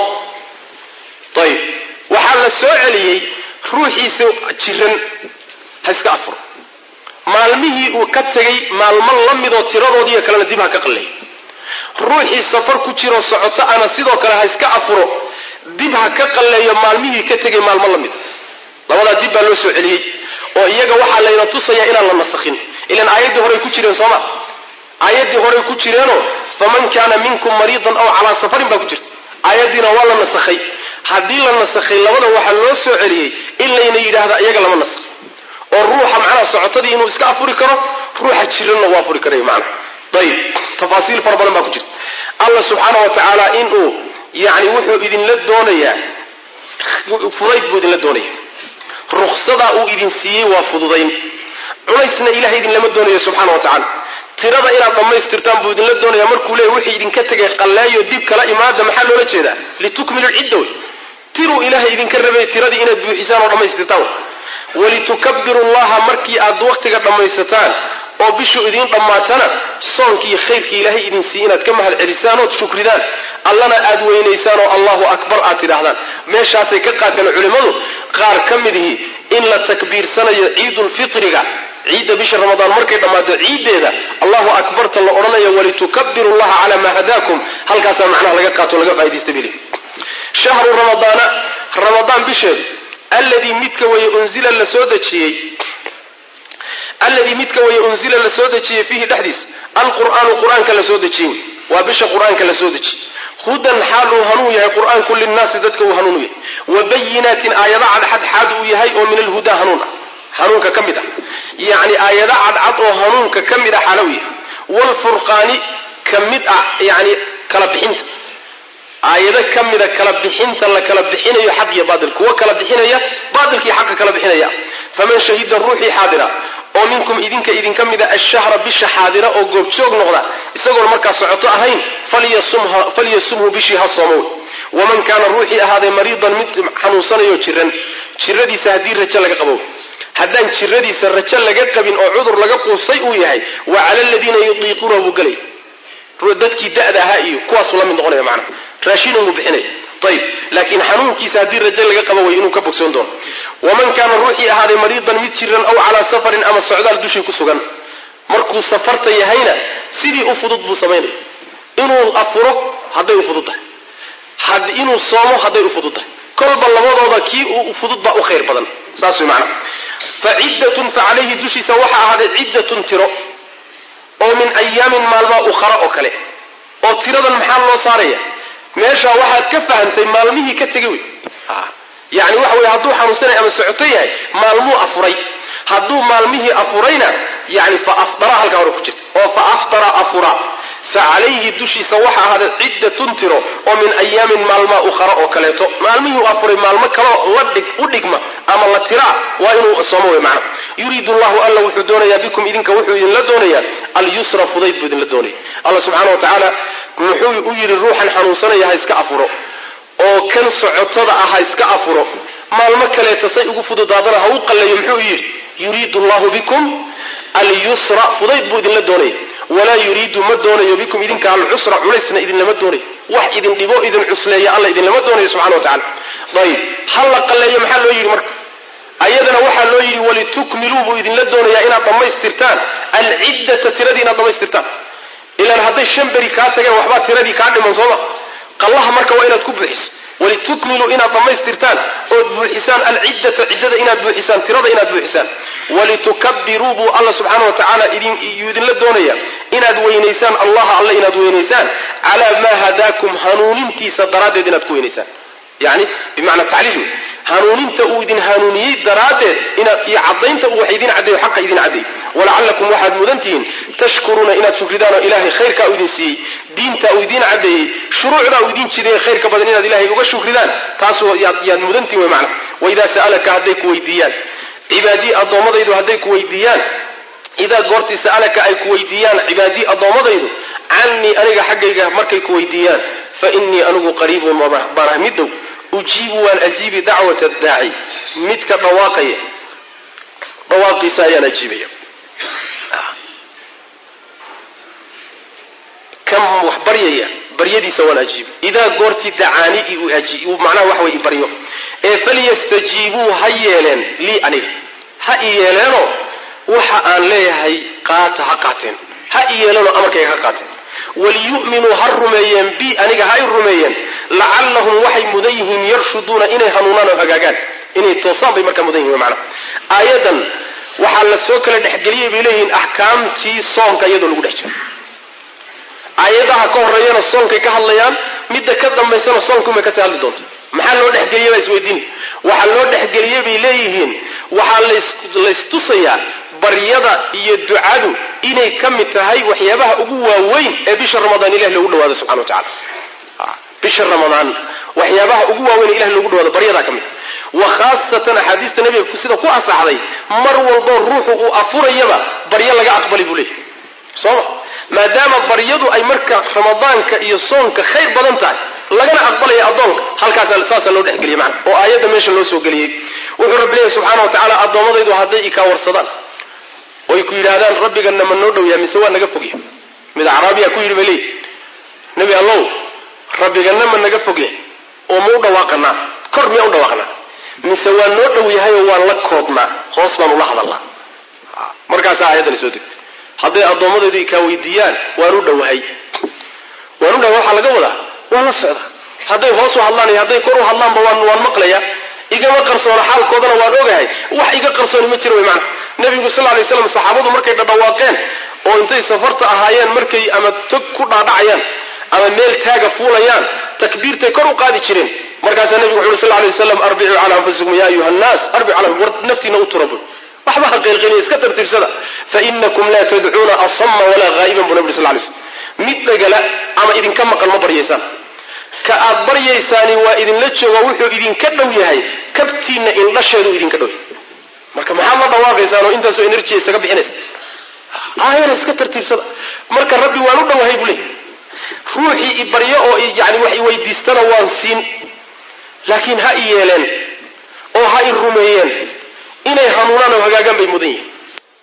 ayib waxaa la soo celiyey ruuxiisa jiran ha iska afuro maalmihii uu ka tegay maalmo la midoo tiradoodiiyo kalena dib ha ka qalleeyo ruuxii safar ku jiroo socoto ana sidoo kale ha iska afuro dib ha ka qalleeyo maalmihii ka tegay maalmo la mida labadaa dib baa loo soo celiyey oo iyaga waxaa layna tusayaa inaan la nasakhin ilaan aayaddii horey ku jireen sooma aayaddii horey ku jireenoo faman kaana minkum mariidan aw calaa safarin baa ku jirta aayaddiina waa la nasakhay haddii la nasakhay labadan waxaa loo soo celiyey in layna yidhaahda iyaga lama nasakh oo ruuxa macnaha socotadii inuu iska afuri karo ruuxa jiranna uu afuri karayo macnaha ayib tafaasiil fara badan baa ku jirta allah subxaana wa tacaala inuu yani wuxuu idinla doonayaa fudayd buu idinla doonaya ruksadaa uu idin siiyey waa fududayn cunaysna ilahay idinlama doonayo subxana wa tacala tirada inaad dhammaystirtaan buu idinla doonaya markuu leeya wixii idinka tegay qalleeyo dib kala imaada maxaa loola jeedaa litukmilu lcidda wey tiruu ilaahay idinka rabay tiradii inaad buuxisaan oo dhammaystirtaan walitukabiru llaha markii aad waqtiga dhammaysataan oo bishu idiin dhammaatana soonkii khayrkii ilaahay idin siiy inaad ka mahad celisaan ood shukridaan allana aad weynaysaan oo allahu akbar aad tidhaahdaan meeshaasay ka qaateen culimmadu qaar ka midihi in la takbiirsanayo ciidulfitriga ciidda bisha ramadaan markay dhammaato ciiddeeda allahu akbarta la odhanayo walitukabiru llaha calaa maa hadaakum halkaasaa macnaha laga qaato laga faa'idaysta bili shahru ramadaana ramadaan bisheedu alladii midka weye unzila la soo dejiyey alladii midka weye unzila la soo dejiyey fiihi dhexdiisa alqur'aanu qur-aanka la soo dejiyey waa bisha qur-aanka la soo dejiyey hudan xaal uu hanuun yahay qur-aanku linnaasi dadka uu hanuun u yahay wa bayinaatin aayada cadxad xaad uu yahay oo min alhudaa hanuun ah hanuunka ka mid ah yacni aayada cadcad oo hanuunka ka mid ah xaalow yahay waalfurqaani ka mid ah yani kala bixinta aayado ka mida kala bixinta la kala bixinayo xaq iyo baatil kuwa kala bixinaya baatilkii xaqa kala bixinaya faman shahida ruuxii xaadira oo minkum idinka idinka mida ashahra bisha xaadira oo goobjoog noqda isagoon markaa socoto ahayn falyasumhu bishii ha soomow waman kaana ruuxii ahaaday mariidan mid xanuunsanayo jiran jiradiisa haddii rajo laga qabo haddaan jiradiisa rajo laga qabin oo cudur laga quusay uu yahay wa cala aladiina yudiiquunahu buu gelay dadkii da'da ahaa iyo kuwaasuu la mid noqonaya macnaha raashin unbuu bixinaya ayib laakiin xanuunkiisa haddii rajo laga qabo way inuu ka bogsoon doono waman kaana ruuxii ahaaday mariidan mid jiran aw calaa safarin ama socdaal dushii ku sugan markuu safarta yahayna sidii u fudud buu samaynaya inuu afuro hadday u fududtahay inuu soomo hadday u fududtahay kolba labadooda kii u fudud baa u khayr badan saas way macnaha fa ciddatun fa calayhi dushiisa waxaa ahaaday ciddatun tiro oo min ayaamin maalmaa ukhara oo kale oo tiradan maxaa loo saaraya meesha waxaad ka fahamtay maalmihii ka tegay wey yani waxa weye hadduu xanuunsanay ama socoto yahay maalmuu afuray hadduu maalmihii afurayna yani fa afdara halkaa hore ku jirta oo fa aftara afura fa calayhi dushiisa waxa ahaaday ciddatun tiro oo min ayaamin maalmaa ukhara oo kaleeto maalmihii u afuray maalmo kaleo la dhig u dhigma ama la tiraa waa inuu soomo wey macna yuriidu llahu alla wuxuu doonayaa bikum idinka wuxuu idinla doonayaa alyusra fudayd buu idinla doonaya alla subxaana wa tacaala muxuu u yidhi ruuxan xanuunsanaya ha iska afuro oo kan socotada ah ha iska afuro maalmo kaleeta say ugu fududaadana ha u qalleeyo muxuu yidhi yuriidu llahu bikum alyusra fudayd buu idinla doonaya walaa yuriidu ma doonayo bikum idinka alcusra culaysna idinlama doonayo wax idin dhibo idin cusleeya alla idinlama doonayo subxana wa tacala ayib ha la qalleeyo maxaa loo yidhi marka ayadana waxaa loo yidhi walitukmiluu buu idinla doonayaa inaad dhammaystirtaan alciddata tiradii inaad dhammaystirtaan ilaan hadday shan beri kaa tageen waxbaa tiradii kaa dhiman sooma qallaha marka waa inaad ku buuxiso walitukmiluu inaad dhammaystirtaan ood buuxisaan alciddata ciddada inaad buuxisaan tirada inaad buuxisaan walitukabiruu buu alla subxaana wa tacaala yuu idinla doonaya inaad weynaysaan allaha alle inaad weynaysaan calaa maa hadaakum hanuunintiisa daraaddeed inaad ku weynaysaan yani bimacnaa tacliil wey hanuuninta uu idin hanuuniyey daraaddeed inaad iyo caddaynta uu wax idin caddeeyo xaqa idin caddeey walacallakum waxaad mudan tihiin tashkuruuna inaad shukridaan oo ilaahay khayrkaa uu idin siiyey diintaa uu idiin caddeeyey shuruucdaa uu idin jideeye khayrka badan inaad ilahay uga shukridaan taasoo yaad mudan tihin wey macna waidaa sa'alaka hadday ku weydiiyaan cibaadii addoommadaydu hadday ku weydiiyaan idaa goortii sa'alaka ay ku weydiiyaan cibaadii addoommadaydu cannii aniga xaggayga markay ku weydiiyaan fa innii anigu qariibun baanah middow ujiibu waan ajiibi dacwata daaci midka dhawaaqaya dhawaaqiisa ayaan ajiibaya kan wax baryaya baryadiisa waan ajiibi idaa goortii dacaani macnaha waxa way i baryo ee falyastajiibuu ha yeeleen lii aniga ha i yeeleenoo waxa aan leeyahay qaata ha qaateen ha i yeeleenoo amarkayga ha qaateen waliyu'minuu ha rumeeyeen bi aniga ha i rumeeyeen lacallahum waxay mudan yihiin yarshuduuna inay hanuunaan oo hagaagaan inay toosaan bay markaa mudan yihin macna aayadan waxaa la soo kala dhexgeliyay bay leeyihiin axkaamtii soonka iyadoo lagu dhex jiro aayadaha ka horeeyana soonkay ka hadlayaan midda ka dambaysana soonkunbay kasii hadli doonta maxaa loo dhexgeliyey baa isweydiini waxaa loo dhexgeliyey bay leeyihiin waxaa laystusayaa baryada iyo ducadu inay ka mid tahay waxyaabaha ugu waaweyn ee bisha ramadaan ilah loogu dhawaado subxana wa tacala bisha ramadaan waxyaabaha ugu waaweyn ee ilah loogu dhawaado baryadaa ka mid wa khaasatan axaadiista nabiga sida ku asaxday mar walboo ruuxu uu afurayaba baryo laga aqbali buu leeyahy sooma maadaama baryadu ay marka ramadaanka iyo soonka khayr badan tahay lagana aqbalaya addoonka halkaasa saasaa loo dhexgeliyey macana oo aayadda meesha loo soo geliyey wuxuu rabbi leeyahy subxana wa tacaala addoommadaydu hadday ikaa warsadaan oy ku yidhaahdaan rabbigana ma noo dhow yahay mise waa naga fogya mid acraabiya ku yidhi bay leeyihi nebi allow rabbigana ma naga fogya oo ma u dhawaaqanaa kor miyaa u dhawaaqnaa mise waa noo dhow yahay oo waan la koodnaa hoos baan ula hadalnaa markaasaa aayaddani soo degtay hadday addoommadaydu ikaa weydiiyaan waan u dhowahay waan u dhowahay waxaa laga wadaa waan la socda hadday hoos u hadlaan iyo hadday kor u hadlaanba waan waan maqlaya igama qarsoona xaalkoodana waan ogahay wax iga qarsooni ma jiro way macana nebigu sal lay slam saxaabadu markay dhadhawaaqeen oo intay safarta ahaayeen markay ama tog ku dhaadhacayaan ama meel taaga fuulayaan takbiirtay kor u qaadi jireen markaasaa nebigu wuxu uhi sal lay waslam arbicuu cala anfusikum ya ayuha nnaas arbicu cala war naftiina u tura bul waxba ha qeylqeliya iska tartiibsada fainakum laa tadcuuna asama walaa haa'iban buu nabi sal lay slm mid dhagala ama idinka maqan ma baryaysaan ka aad baryaysaani waa idinla jooga wuxuu idinka dhow yahay kabtiinna indhasheedu idinka dhow yahay marka maxaad la dhawaaqaysaan oo intaasoo enerjiya isaga bixinaysa aayana iska tartiibsada marka rabbi waan u dhowahay buu leey ruuxii i baryo oo yani wax i weydiistana waan siin laakiin ha i yeeleen oo ha i rumeeyeen inay hanuunaan oo hagaagaan bay mudan yihiin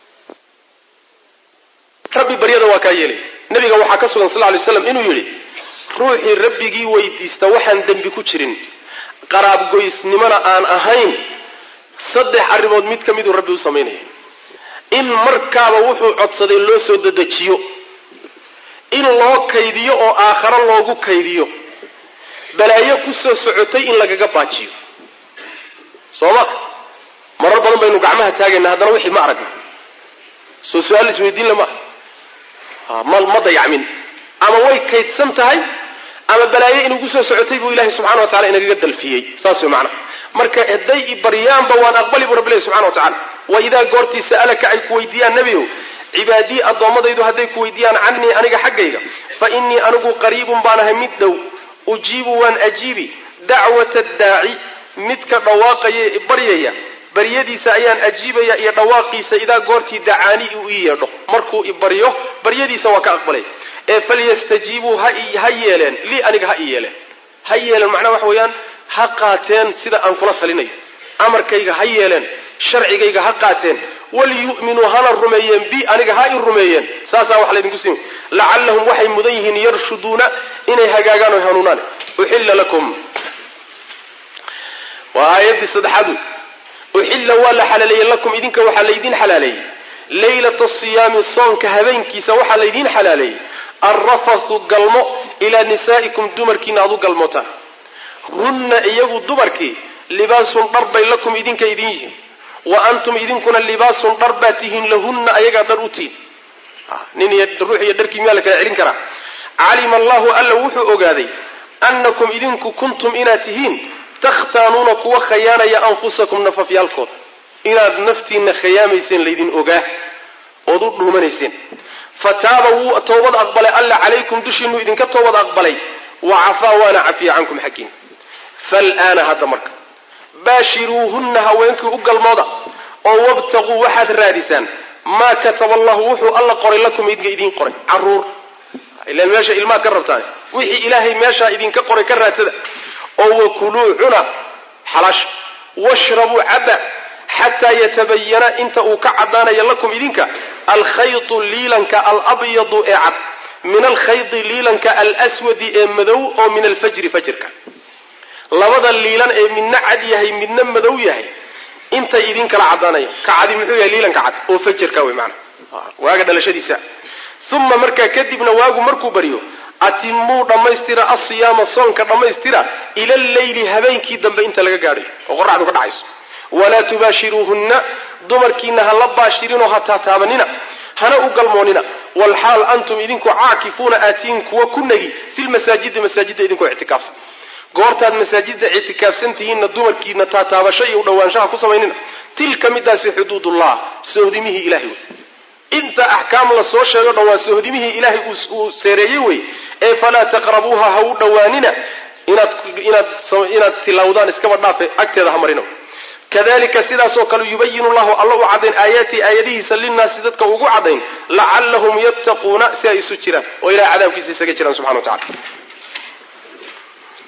rabbi baryada waa kaa yeelay nabiga waxaa ka sugan sal lay slam inuu yidhi ruuxii rabbigii weydiista waxaan dembi ku jirin qaraabgoysnimona aan ahayn saddex arrimood mid ka miduu rabbi u samaynaya in markaaba wuxuu codsaday loo soo dedejiyo in loo kaydiyo oo aakharo loogu kaydiyo balaayo ku soo socotay in lagaga baajiyo soo ma marar badan baynu gacmaha taagayna haddana wixii ma aragna soo su-aal isweydiin lama ma ma dayacmin ama way kaydsan tahay ama balaayo inugu soo socotay buu ilahay subxana wa tacala inagaga dalfiyey saas way macnaha marka hadday i baryaanba waan aqbali buu rabbi ilahi subxana wa tacala wa idaa goortii sa'alaka ay ku weydiiyaan nebiyow cibaadii addoommadaydu hadday ku weydiiyaan cannii aniga xaggayga fa innii anigu qariibun baan ahay mid dhow ujiibu waan ajiibi dacwata daaci midka dhawaaqaya ee baryaya baryadiisa ayaan ajiibaya iyo dhawaaqiisa idaa goortii dacaani uu ii yeedho markuu i baryo baryadiisa waa ka aqbalay ee falyastajiibuu ha yeeleen lii aniga ha i yeeleen ha yeeleen macnaha waxa weeyaan ha qaateen sida aan kula talinayo amarkayga ha yeeleen sharcigayga ha qaateen waliyu'minuu hana rumeeyeen bi aniga ha i rumeeyeen saasaa wax laydinku siin lacallahum waxay mudan yihiin yarshuduuna inay hagaagaan oy hanuunaan uxilla lakum waa aayaddii saddexaad uxilla waa la xalaaleeyey lakum idinka waxaa laydin xalaaleeyey laylata siyaami soonka habeenkiisa waxaa laydiin xalaaleeyey alrafathu galmo ilaa nisaa'ikum dumarkiina aad u galmootaan hunna iyagu dumarkii libaasun dhar bay lakum idinka idin yihiin wa antum idinkuna libaasun dhar baa tihiin lahunna ayagaa dhar u tihin nin iyo ruux iyo dharkii miyaa la kala celin karaa calima allahu alla wuxuu ogaaday annakum idinku kuntum inaad tihiin takhtaanuuna kuwa khayaanaya anfusakum nafafyaalkooda inaad naftiinna khayaamayseen laydin ogaa ood u dhuumanayseen fataaba wuu toobad aqbalay alla calaykum dushiinuu idinka toobad aqbalay wa cafaa waana cafiya cankum xaggiin fal'aana hadda marka baashiruuhunna haweenkii u galmooda oo wabtaquu waxaad raadisaan maa kataba allahu wuxuu alla qoray lakum idinka idiin qoray caruur ilan meesha ilmaha ka rabtaan wixii ilaahay meeshaa idinka qoray ka raadsada oo wakuluu cuna xalaasha washrabuu cabba xataa yatabayana inta uu ka caddaanayo lakum idinka alkhaytu liilanka alabyadu ee cad min alkhayti liilanka alswadi ee madow oo min alfajri fajrka labada liilan ee midna cad yahay midna madow yahay intay idin kala caddaanayo ka cadi muxuu yahay liilanka cad oo fajrka wey maana waaga dhalashadiisa uma markaa kadibna waagu markuu baryo atimuu dhammaystira asiyaama soonka dhammaystira ila alleyli habeenkii dambe inta laga gaadhayo oo qoraxdu ka dhacayso walaa tubaashiruuhunna dumarkiina ha la baashirinoo ha taataabanina hana u galmoonina walxaal antum idinku caakifuuna aatiin kuwa ku negi filmasaajidi masaajidda idinkoo ictikaafsan goortaad masaajidda ictikaafsan tihiinna dumarkiina taataabasho iyo u dhowaanshaha ku samaynina tilka midaasi xuduudullah sohdimihii ilahay wey inta axkaam la soo sheego dhan waa sohdimihii ilaahay uu seereeyey wey ee falaa taqrabuuha ha u dhowaanina inaad inaad inaad tilawdaan iskaba dhaafe agteeda ha marina kadalika sidaasoo kale yubayinu llahu alla u caddayn aayaatihi aayadihiisa linnaasi dadka ugu caddayn lacallahum yattaquuna si ay isu jiraan oo ilahay cadaabkiisa isaga jiraan subxana wa tacala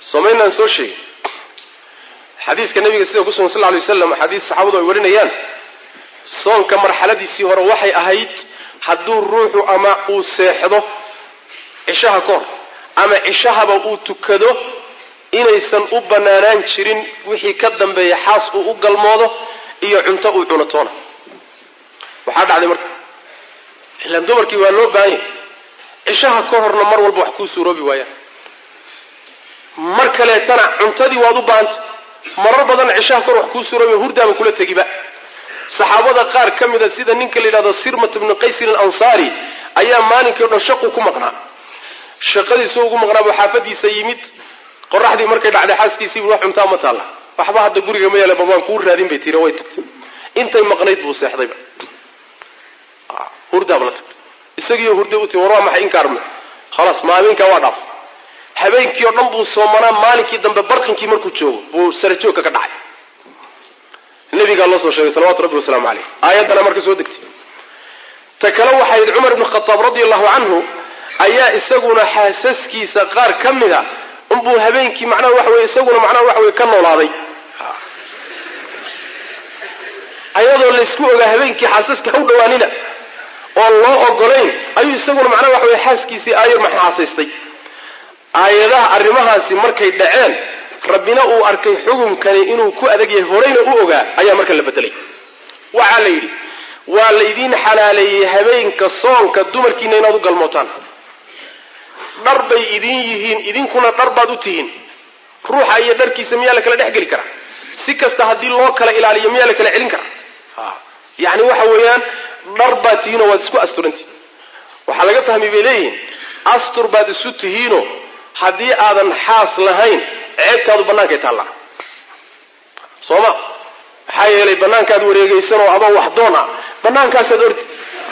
somaynaan soo sheegin xadiiska nabiga sida ku sugan sal ly waslam xadiis saxaabadu ay warinayaan soonka marxaladiisii hore waxay ahayd hadduu ruuxu ama uu seexdo cishaha ka hor ama cishahaba uu tukado inaysan u banaanaan jirin wixii ka dambeeya xaas uu u galmoodo iyo cunto uu cuno toona waxaa dhacday marka ilaan dumarkii waa loo baahan yahay cishaha ka horna mar walba wax kuu suuroobi waayaan mar kaleetana cuntadii waad u baahanta marar badan cishaha kahor wax kuu suuroobi hurdaaba kula tegiba saxaabada qaar ka mida sida ninka la yidhahdo sirmat bnu qaysin alansaari ayaa maalinkii o dhan shaqu ku maqnaa shaqadiisu ugu maqnaabuu xaafadiisa yimid qoraxdii markay dhacday xaaskiisii wax cuntaa ma taalla waxba hadda guriga ma yaale babaan kuu raadin bay tiri way tagtay intay maqnayd buu seexdayba hurdaaba la tagtay isagiiyo hurday u timi war waa maxay inkaarme khalaas maaminkaa waa dhaaf habeenkii oo dhan buu soomanaa maalinkii dambe barqinkii markuu joogo buu sarajoogka ka dhacay nabigaa loo soo sheegay salawatu rabbi wasalaamu caleyh aayaddana marka soo degtay ta kale waxay yidhi cumar ibnu khataab radia allahu canhu ayaa isaguna xaasaskiisa qaar ka mida unbuu habeenkii macnaha waxa weye isaguna macnaha waxa weye ka noolaaday ayadoo laysku ogaa habeenkii xaasaska ha u dhawaanina oon loo ogolayn ayuu isaguna macnaha waxa weye xaaskiisii aayar maxaasaystay aayadaha arrimahaasi markay dhaceen rabbina uu arkay xukunkani inuu ku adag yahay horeyna u ogaa ayaa marka la bedelay waxaa la yidhi waa laydiin xalaaleeyey habeenka soonka dumarkiina inaad u galmootaan dhar bay idin yihiin idinkuna dhar baad u tihiin ruuxa iyo dharkiisa miyaa la kala dhex geli karaa si kasta haddii loo kala ilaaliyo miyaa la kala celin karaa yacni waxa weeyaan dhar baad tihiinoo waad isku asturantihin waxaa laga fahmay bay leeyihiin astur baad isu tihiinoo haddii aadan xaas lahayn ceebtaadu bannaankay taallaa soo ma maxaa yeelay bannaankaad wareegaysanoo adoo wax doon ah bannaankaasaad orti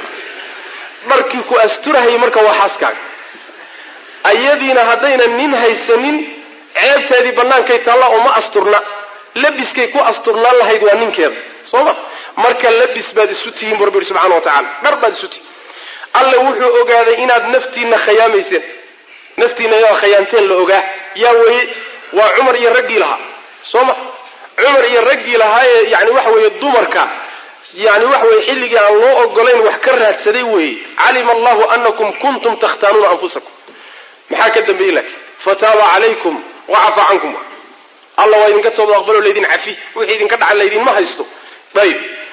dharkii ku asturahayay marka waa xaaskaaga ayadiina haddaynan nin haysanin ceebteedii bannaankay taallaa oo ma asturna labiskay ku asturnaan lahayd waa ninkeeda soo ma marka labis baad isu tihiin bu rabbi yidhi subxana wa tacala dhar baad isu tihiin alle wuxuu ogaaday inaad naftiinna khayaamayseen naftiina yaa khayaanteen la ogaa yaa weeye waa cumar iyo raggii lahaa soo ma cumar iyo raggii lahaa ee yani waxa weeye dumarka yani waxa weye xilligii aan loo ogolayn wax ka raadsaday weeye calima allahu anakum kuntum takhtaanuuna anfusakum maxaa ka dambeeyey laakiin fataaba calaykum wacafa cankum alla waa idinka tooba aqbalo laydin cafi wixii idinka dhacan laydinma haysto ayib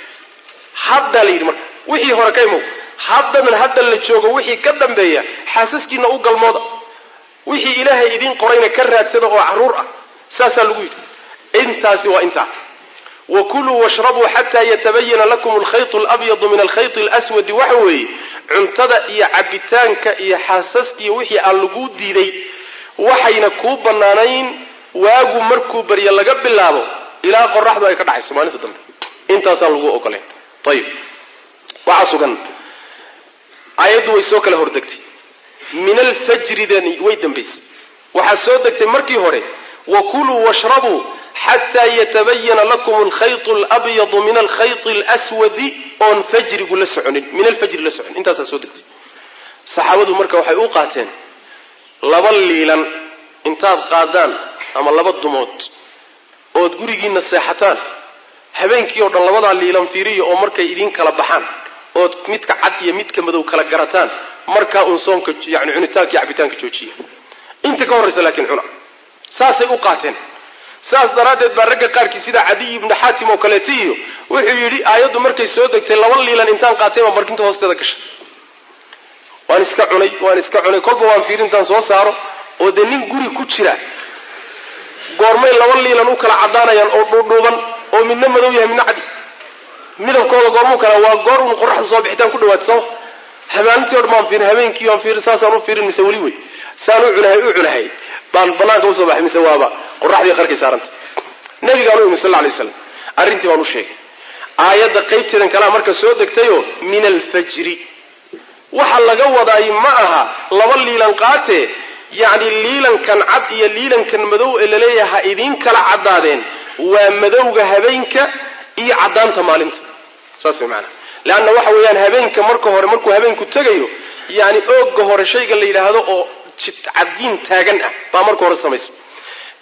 haddaa la yidhi marka wixii hore ka imow haddanan hadda la joogo wixii ka dambeeya xaasaskiina u galmooda wixii ilaahay idiin qorayna ka raadsada oo caruur ah saasaa lagu yidhi intaasi waa intaa wa kuluu washrabuu xataa yatabayana lakum alkhaytu alabyadu min alkhayti alaswadi waxa weeye cuntada iyo cabitaanka iyo xaasaskiiyo wixii aan laguu diiday waxayna kuu bannaanayn waagu markuu baryo laga bilaabo ilaa qoraxdu ay ka dhacayso maalinta dambe intaasaan lagu ogolayn ayib waxaa sugan aayaddu way soo kala hordegtay min alfajridani way dambaysay waxaa soo degtay markii hore wa kuluu washrabuu xataa yatabayana lakum alkhaytu alabyadu min alkhayti alswadi oon fajrigu la soconin min alfajri la soconin intaasaa soo degtay saxaabadu marka waxay u qaateen laba liilan intaad qaadaan ama laba dumood ood gurigiina seexataan habeenkii oo dhan labadaa liilan fiiriya oo markay idiin kala baxaan ood midka cad iyo midka madow kala garataan markaa uun soomka yani cunitaanka iyo cabitaanka joojiya inta ka horraysa laakiin cuna saasay u qaateen saas daraaddeed baa ragga qaarkii sida cadiy ibnu xaatim oo kaleeta iyo wuxuu yidhi aayaddu markay soo degtay laba liilan intaan qaatay baa markinta hoosteeda gashay waan iska cunay waan iska cunay kolba waan fiiri intaan soo saaro oo dee nin guri ku jira goormay laba liilan u kala caddaanayaan oo dhuudhuuban oo midna madow yahay midna cadi midabkooda goormuu kala waa goor un qoraxda soo bixitaan ku dhawaatay soo habaanintii o dhan baan fiirin habeenkii waan fiirin saasaan u fiirin mise weli wey saan u cunahay u cunahay baan banaanka usoo baxay mise waaba qoraxdii qarkay saarantay nabigaan u imi sal lay waslam arrintii baan u sheegay aayadda qaybteedan kalea marka soo degtayoo min alfajri waxa laga wadaay ma aha laba liilan qaatee yacni liilankan cad iyo liilankan madow ee laleeyahay ha idiin kala caddaadeen waa madowga habeenka iyo caddaanta maalinta saas way maanaa leanna waxa weeyaan habeenka marka hore markuu habeenku tegayo yani ooga hore shayga la yidhaahdo oo caddiin taagan ah baa marka hore samayso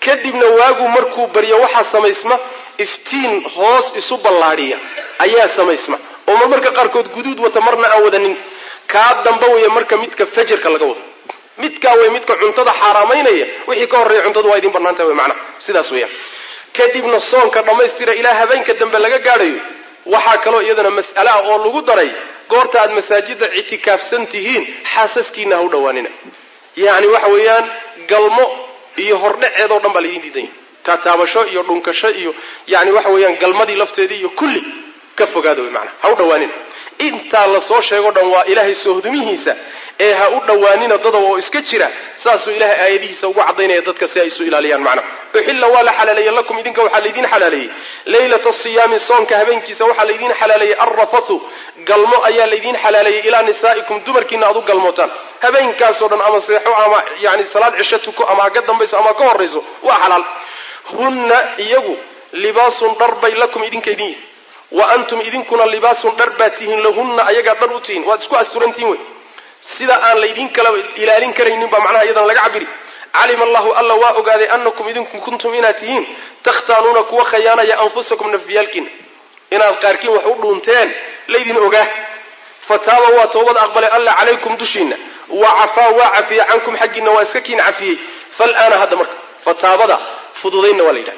kadibna waagu markuu baryo waxaa samaysma iftiin hoos isu ballaadhiya ayaa samaysma oo mar marka qaarkood guduud wata marna aan wadanin kaa damba weeye marka midka fajarka laga wado midkaa wey midka cuntada xaaraamaynaya wixii ka horreeya cuntadu waa idin bannaantaha wey macnaha sidaas weeyaan kadibna soonka dhammaystira ilaa habeenka dambe laga gaadhayo waxaa kaloo iyadana mas'ale ah oo lagu daray goorta aad masaajidda ictikaafsan tihiin xaasaskiina ha u dhowaanina yacni waxa weeyaan galmo iyo hordhaceedoo dhan baa laydin diidan yahay taataabasho iyo dhunkasho iyo yani waxa weeyaan galmadii lafteedii iyo kulli ka fogaada wey macnaha ha u dhowaanina intaa lasoo sheego dhan waa ilaahay soohdumihiisa ee ha u dhowaanina dadaba oo iska jira saasuu ilahay aayadihiisa ugu cadaynaya dadka si ay isu ilaaliyaan macnaha uxilla waa la xalaaleeyey lakum idinka waxaa laydin xalaaleeyey leylata siyaami soonka habeenkiisa waxaa laydin xalaaleeyey alrafathu galmo ayaa laydin xalaaleeyey ilaa nisaa'ikum dumarkiina aad u galmootaan habeenkaasoo dhan ama seexo ama yani salaad cisho tuko ama ha ka dambayso ama ha ka horrayso waa xalaal hunna iyagu libaasun dhar bay lakum idinka idin yihin wa antum idinkuna libaasun dhar baa tihiin lahunna ayagaa dhar u tihiin waad isku asturantihin wey sida aan laydin kala ilaalin karaynin baa macnaha iyadan laga cabiri calima allahu alla waa ogaaday anakum idinku kuntum inaad tihiin takhtaanuuna kuwa khayaanaya anfusakum nafyaalkiina inaad qaarkiin wax u dhuunteen laydin ogaa fataaba waa toobad aqbalay alla calaykum dushiina wa cafaa waa cafiyey cankum xaggiina waa iska kiin cafiyey fal'aana hadda marka fataabada fududaynna waa la yidhahda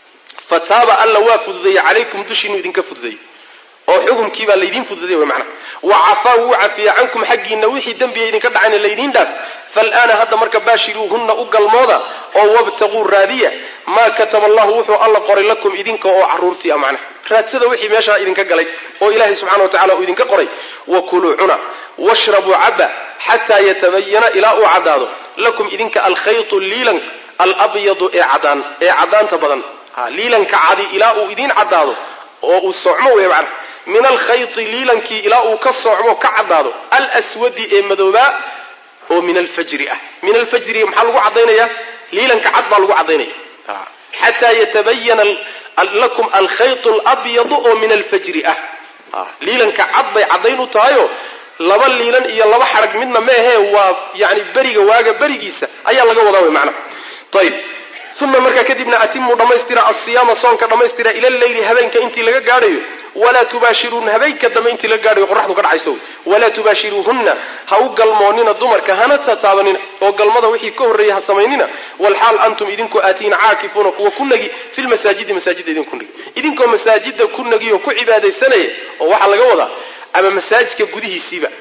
fataaba alla waa fududeeyey calaykum dushiinu idinka fududeeyey oo xukumkii baa laydin fududay wey macnaha wa cafaa wuu cafiyey cankum xaggiina wixii dembiya idinka dhacayna laydiin dhaaf fal'aana hadda marka baashiruuhunna u galmooda oo wabtaquu raadiya maa kataba allahu wuxuu alla qoray lakum idinka oo carruurtii a macnaha raadsada wixii meeshaa idinka galay oo ilaahay subxana wa tacala uu idinka qoray wa kuluu cuna washrabuu caba xataa yatabayana ilaa uu caddaado lakum idinka alkhaytu liilan alabyadu ee cadaan ee caddaanta badan liilanka cadi ilaa uu idiin caddaado oo uu socmo wey macnaha min alkhayti liilankii ilaa uu ka soocmo ka caddaado alswadi ee madoobaa oo min alfajri ah min alfajri maxaa lagu caddaynaya liilanka cad baa lagu caddaynaya xataa yatabayana lakum alkhaytu alabyadu oo min alfajri ah liilanka cad bay caddayn u tahayo laba liilan iyo laba xarag midna meahee waa yani beriga waaga berigiisa ayaa laga wadaa wey macnaha ayib uma markaa kadibna atimuu dhammaystira asiyaama soonka dhammaystira ila leyli habeenka intii laga gaadhayo walaa tubaashiruuna habeenka dambe intii laga gaadhayo qoraxdu ka dhacayso walaa tubaashiruuhunna ha u galmoonina dumarka hana tataabanina oo galmada wixii ka horreeyay ha samaynina walxaal antum idinku aatiina caakifuuna kuwa ku nagi filmasaajidi masaajidda idinku nagi idinkoo masaajida ku nagi oo ku cibaadaysanaya oo waxaa laga wadaa ama masaajidka gudihiisiiba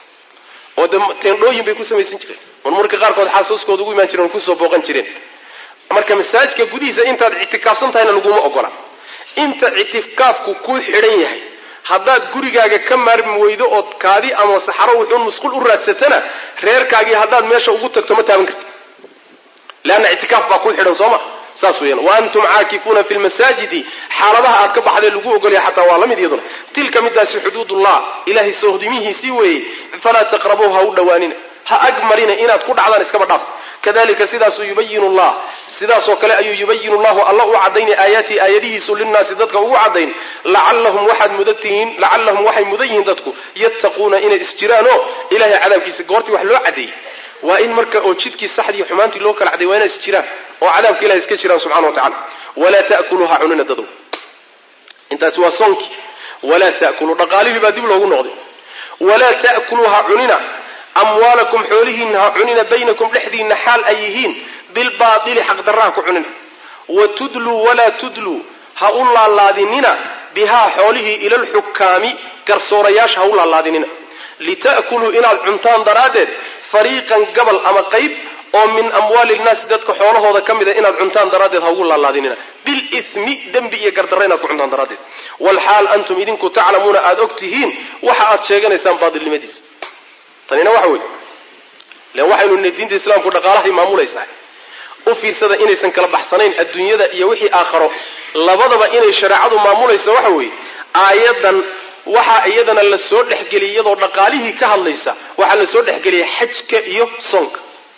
oo de teendhooyin bay ku samaysan jireen marmarka qaarkood xaasuuskooda ugu imaan jireen oo kusoo booqan jireen marka masaajidka gudihiisa intaad ictikaafsan tahayna laguma ogola inta ictikaafku ku xidhan yahay haddaad gurigaaga ka maarmi weydo ood kaadi ama saxaro wuxuun musqul u raadsatana reerkaagii haddaad meesha ugu tagto ma taaban karti leanna ictikaaf baa ku xidhan soo ma saas weeyaan wa antum caakifuuna fi lmasaajidi xaaladaha aad ka baxdee lagu ogolaya xataa waa la mid iyaduna tilka midaasi xuduudullah ilahay soohdimihiisii weeyey falaa taqrabuuha u dhowaanina ha ag marina inaad ku dhacdaan iskaba dhaaf kadalika sidaasuu yubayinu llah sidaasoo kale ayuu yubayinu llahu alla u cadaynay aayaatihi aayadihiisu linnaasi dadka ugu cadayn lacallahum waxaad mudan tihiin lacallahum waxay mudan yihiin dadku yattaquuna inay isjiraan oo ilahay cadaabkiisa goortii wax loo cadeeyey waa in marka oo jidkii saxdii xumaantii loo kala caday waa inay isjiraan oo cadaabka ilahay iska jiraan subxana wa tacala walaa ta'kuluuha cunina dadow intaasi waa soonkii walaa ta'kuluu dhaqaalihii baa dib loogu noqday walaa ta'kuluuha cunina amwaalakum xoolihiinna ha cunina baynakum dhexdiinna xaal ay yihiin bilbaatili xaqdarraha ku cunina wa tudluu walaa tudluu ha u laalaadinina bihaa xoolihii ila alxukaami garsoorayaasha ha u laalaadinina lita'kuluu inaad cuntaan daraaddeed fariiqan gabal ama qayb oo min amwaali nnaasi dadka xoolahooda ka mida inaad cuntaan daraaddeed ha ugu laalaadinina bilithmi dembi iyo gardarra inaad ku cuntaan daraaddeed walxaal antum idinku taclamuuna aada og tihiin waxa aad sheeganaysaan baatilnimadiisa tanina waxa weeye len waxaynu nidhi diinta islaamku dhaqaalahay maamulaysaa u fiirsada inaysan kala baxsanayn adduunyada iyo wixii aakharo labadaba inay shareecadu maamulaysa waxa weeye aayaddan waxaa iyadana la soo dhexgeliyay iyadoo dhaqaalihii ka hadlaysa waxaa la soo dhexgeliyay xajka iyo soonka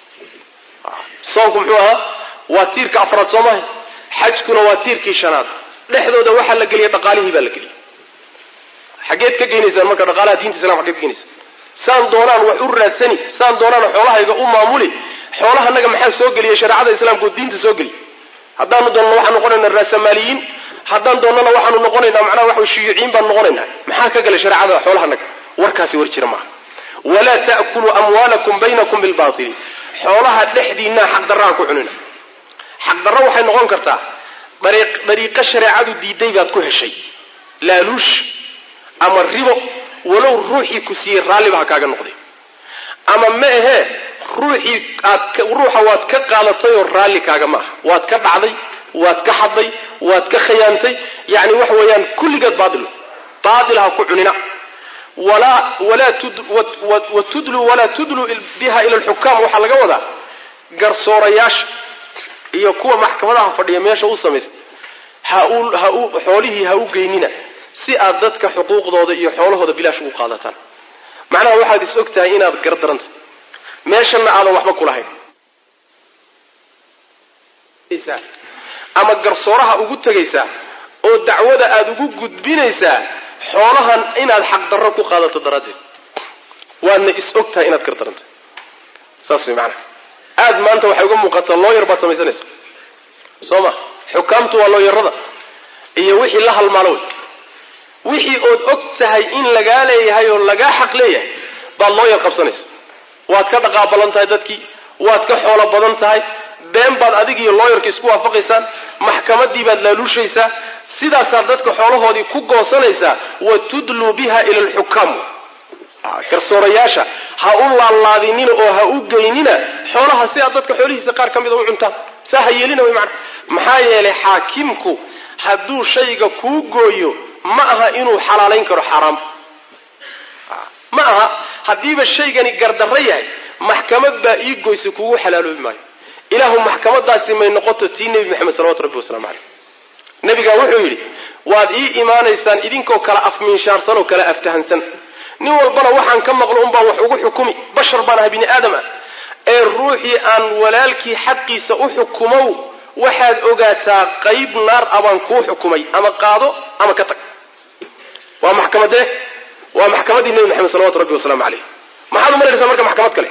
soonku muxuu ahaa waa tiirka afraad soo maha xajkuna waa tiirkii shanaad dhexdooda waxaa la geliyay dhaqaalihii baa la geliyay xaggeed ka geynaysaan marka dhaqaalaha diinta islamka xaggeed ka geynaysaan saan doonaan wax u raadsani saan doonaan xoolahayga u maamuli xoolahanaga maxaa soo geliyay shareecada islaamka oo diinta soo geliy haddaanu doonnana waxaanu noqonaynaa raasamaaliyiin haddaan doonnana waxaanu noqonaynaa macnaha waxa shuyuuciyiin baanu noqonaynaa maxaa ka galay shareecada xoolahanaga warkaasi war jira maaha walaa ta'kuluu amwaalakum baynakum bilbaatili xoolaha dhexdiinaa xaqdarraha ku cunina xaqdarro waxay noqon kartaa dariiqo shareecadu diiday baad ku heshay laaluush ama ribo walow ruuxii ku siiyey raalliba ha kaaga noqday ama ma ahee ruuxii aad ruuxa waad ka qaadatay oo raalli kaaga ma aha waad ka dhacday waad ka xadday waad ka khayaantay yacni waxa weeyaan kulligeed baatil baatil ha ku cunina walaa walaa wa tudlu walaa tudlu biha ila alxukaam waxaa laga wadaa garsoorayaasha iyo kuwa maxkamadaha fadhiya meesha u samaysta ha u ha u xoolihii ha u geynina si aad dadka xuquuqdooda iyo xoolahooda bilaash ugu qaadataan macnaha waxaad is og tahay inaad gardaranta meeshanna aadan waxba kulahayn ama garsooraha ugu tegaysaa oo dacwada aada ugu gudbinaysaa xoolahan inaad xaqdarro ku qaadato daraaddeed waadna is og tahay inaad gardaranta saas way macnaha aada maanta waxay uga muuqataa looyar baad samaysanaysa soo ma xukaamtu waa looyarada iyo wixii la halmaalo wey wixii ood og tahay in lagaa leeyahay oo lagaa xaq leeyahay baad looyar qabsanaysa waad ka dhaqaabalan tahay dadkii waad ka xoolo badan tahay been baad adig iyo looyarka isku waafaqaysaan maxkamadii baad laaluushaysaa sidaasaad dadka xoolahoodii ku goosanaysaa wa tudluu biha ila alxukaam garsoorayaasha ha u laalaadinina oo ha u geynina xoolaha si aad dadka xoolihiisa qaar ka mida u cuntaan saa ha yeelina way macana maxaa yeelay xaakimku hadduu shayga kuu gooyo ma aha inuu xalaalayn karo xaaraam ma aha haddiiba shaygani gardarro yahay maxkamad baa ii goysa kugu xalaaloobi maayo ilaahu maxkamadaasi may noqoto tii nebi maxamed salawatu rabbi wasalaamu caleyh nebigaa wuxuu yidhi waad ii imaanaysaan idinkoo kala afmiinshaarsan oo kala aftahansan nin walbana waxaan ka maqlo unbaan wax ugu xukumi bashar baan aha bini aadam ah ee ruuxii aan walaalkii xaqiisa u xukumow waxaad ogaataa qayb naar a baan kuu xukumay ama qaado ama ka tag waa maxkamadee waa maxkamaddii nebi maxamed salawatu rabbi wasalaamu caleyh maxaad u malaysaa marka maxkamad kale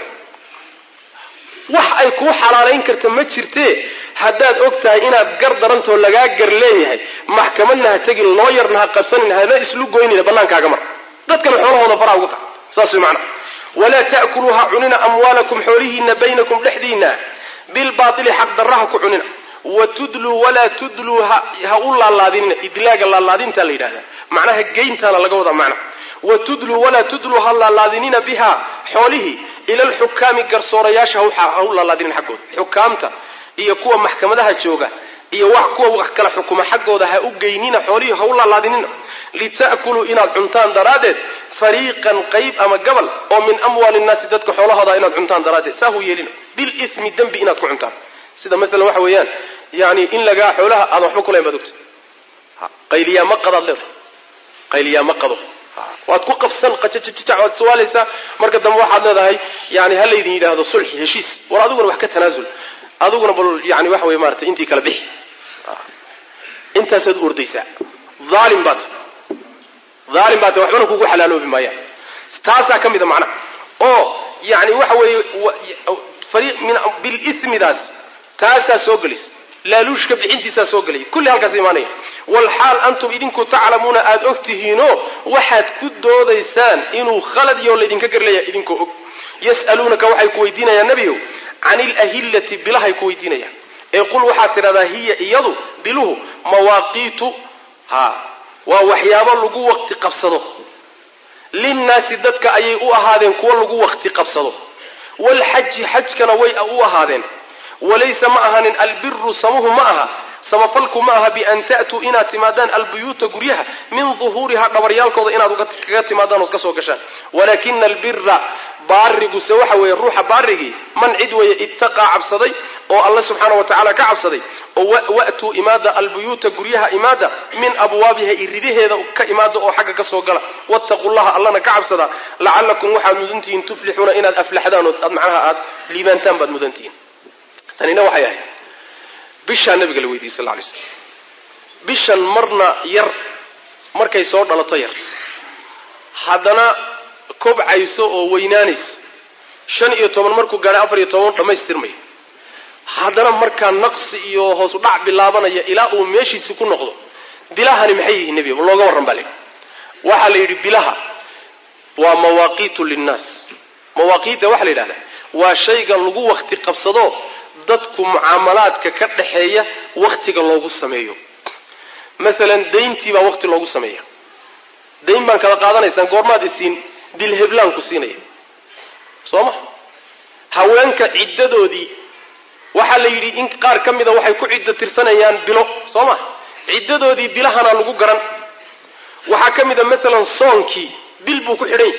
wax ay kuu xalaalayn karta ma jirtee haddaad og tahay inaad gar darantoo lagaa gar leeyahay maxkamadna ha tegin looyarna ha qabsanin hana islu goynina bannaankaaga mar dadkana xoolahooda faraa ugu tax saas way macnaha walaa ta'kuluu ha cunina amwaalakum xoolihiina baynakum dhexdiina bilbaaili xaq darraha ku cunina wa tudluu walaa tudluu ha u laalaadinina idlaaga laalaadintaa la yidhahdaa macnaha geyntaana laga wadaa macna wa tudluu walaa tudluu ha laalaadinina biha xoolihii ila alxukaami garsoorayaasha ha u laalaadinina xaggooda xukaamta iyo kuwa maxkamadaha jooga iyo wax kuwa wax kala xukuma xaggooda ha u geynina xoolihii ha u laalaadinina lita'kuluu inaad cuntaan daraaddeed fariiqan qayb ama gabal oo min amwaali nnaasi dadka xoolahooda inaad cuntaan daraaddeed saa hu yeelina bilithmi dembi inaad ku cuntaan sida maalan waxa weeyaan yani in lagaa xoolaha aadan waxba kulahayn baad ogta qayliyaa ma qadaad leedahay qayliyaa ma qado waad ku qabsan qajajajajac waad suwaalaysaa marka dambe waxaad leedahay yani ha laydin yidhaahdo sulxi heshiis war adiguna wax ka tanaasul adiguna bal yani waxa wey maarata intii kala bixi intaasaad u ordaysaa aalim baa ta aalim baa ta waxbana kugu xalaaloobi maayaan taasaa ka mida macnaha oo yani waxa weeye bilithmidaas taasaa soo gelisa laaluushka bixintiisaa soo gelaya kulli halkaas imaanaya walxaal antum idinku taclamuuna aada og tihiinoo waxaad ku doodaysaan inuu khalad iyo laydinka garleeyahay idinkoo og yas'aluunaka waxay ku weydiinayaan nebiyow can ilahillati bilahay ku weydiinayaan ee qul waxaad tidhahdaa hiya iyadu biluhu mawaaqiitu ha waa waxyaabo lagu waqti qabsado linnaasi dadka ayay u ahaadeen kuwo lagu waqti qabsado walxaji xajkana way u ahaadeen walaysa ma ahanin albiru samuhu ma aha samafalku ma aha bian ta'tuu inaad timaadaan albuyuuta guryaha min duhuuriha dhabaryaalkooda inaad kaga timaadaan ood ka soo gashaan walaakina albira baariguse waxa weeye ruuxa baarigii man cid weeye ittaqaa cabsaday oo alle subxaana wa tacaala ka cabsaday oo wa'tuu imaada albuyuuta guryaha imaada min abwaabiha iridaheeda ka imaada oo xagga ka soo gala wattaqu llaha allana ka cabsada lacallakum waxaad mudantihiin tuflixuuna inaad aflaxdaan ood macnaha aad liibaantaan baad mudantihiin tanina waxay ahayd bishaa nabiga la weydiiyey sal ly slam bishan marna yar markay soo dhalato yar haddana kobcayso oo weynaanaysa shan iyo toban markuu gaadhay afar iyo toban dhammaystirmaya haddana markaa naqsi iyo hoos u dhac bilaabanaya ilaa uu meeshiisi ku noqdo bilahani maxay yihiin nebiga looga warran baa la yidhi waxaa la yidhi bilaha waa mawaaqiitu linnaas mawaaqiidda waxaa la yidhahdaa waa shayga lagu wakti qabsado dadku mucaamalaadka ka dhaxeeya waktiga loogu sameeyo maalan dayntii baa wakti loogu sameeya dayn baan kala qaadanaysaan goormaad isiin dilheblaan ku siinaya soo ma haweenka ciddadoodii waxaa la yidhi in qaar ka mida waxay ku ciddo tirsanayaan bilo soo ma ciddadoodii bilahana lagu garan waxaa ka mid a maalan soonkii bil buu ku xidhan yahy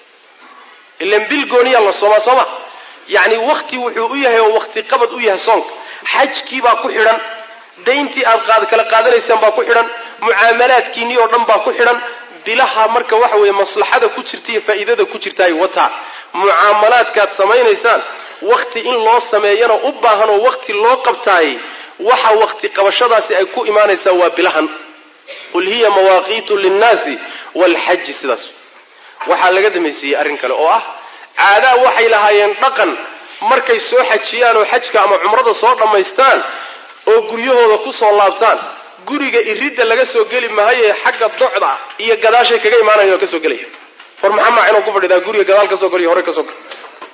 ilan bil gooniyaa la soomaa soo ma yacni wakti wuxuu u yahay oo wakti qabad u yahay soonka xajkii baa ku xidhan dayntii aad qaad kala qaadanaysaan baa ku xidhan mucaamalaadkiinii oo dhan baa ku xidhan bilaha marka waxa weeye maslaxada ku jirta iyo faa'iidada ku jirtaay wataa mucaamalaadkaad samaynaysaan wakti in loo sameeyana u baahan oo wakti loo qabtaayey waxa wakti qabashadaasi ay ku imaanaysaa waa bilahan qul hiya mawaaqiitu linnaasi waalxaji sidaas waxaa laga damaysiiyey arrin kale oo ah caadaa waxay lahaayeen dhaqan markay soo xajiyaan oo xajka ama cumrada soo dhammaystaan oo guryahooda ku soo laabtaan guriga iridda laga soo geli mahaye xagga docda iyo gadaashay kaga imaanayan oo ka soo gelaya war maxaa maa inuu ku fadhidaa guriga gadaal ka soo galiyo hore ka soo gal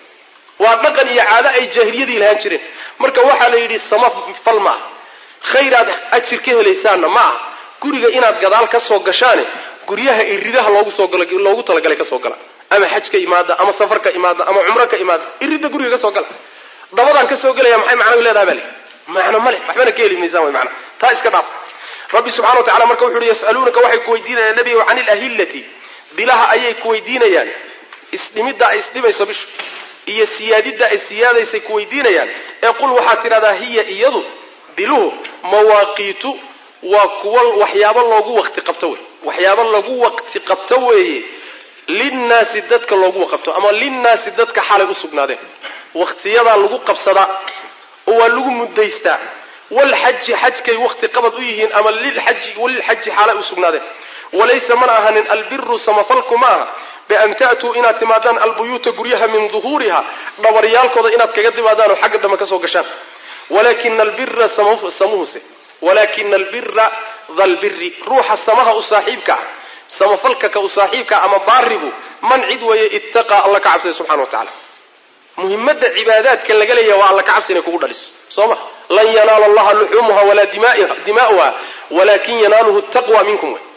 waa dhaqan iyo caado ay jaahiliyadii lahaan jireen marka waxaa la yidhi sama fal ma ah khayraad ajir ka helaysaanna ma ah guriga inaad gadaal ka soo gashaane guryaha iridaha loogu soo gala loogu talagalay ka soo gala ama xaj ka imaada ama safar ka imaada ama cumro ka imaada iridda guriga ka soo gala dabadaan ka soo gelaya maxay macnahu leedaha baa li macno male waxbana ka heli maysaan way macna taa iska dhaaf rabbi subxana wa tacala marka wuxu uhi yas'aluunaka waxay ku weydiinayaan nebiga can ilahillati bilaha ayay ku weydiinayaan isdhimidda ay isdhimayso bishu iyo siyaadidda ay siyaadaysay ku weydiinayaan ee qul waxaad tidhahdaa hiya iyadu biluhu mawaaqiitu waa kuwa waxyaabo loogu wakti qabto wey waxyaabo lagu wakti qabto weeye linnaasi dadka loogu waqabto ama linnaasi dadka xalay u sugnaadeen wakhtiyadaa lagu qabsadaa oo waa lagu muddaystaa walxaji xajkay wakti qabad u yihiin ama lilxaji walilxaji xaalay u sugnaadeen walaysa mana ahanin albiru samafalku ma aha bian ta'tuu inaad timaadaan albuyuuta guryaha min duhuuriha dhabaryaalkooda inaad kaga timaadaan oo xagga dambe ka soo gashaan walakina albira samuhuse walakina albira dalbiri ruuxa samaha u saaxiibka ah samafalka ka u saaxiibka ama baarigu man cid weeye ittaqaa alla ka cabsaya subxana wa tacala muhimadda cibaadaadka laga leeyaha waa alla ka cabsi inay kugu dhaliso soo ma lan yanaala allaha luxuumuha walaa dimaa'uha walakin yanaaluhu taqwa minkum wey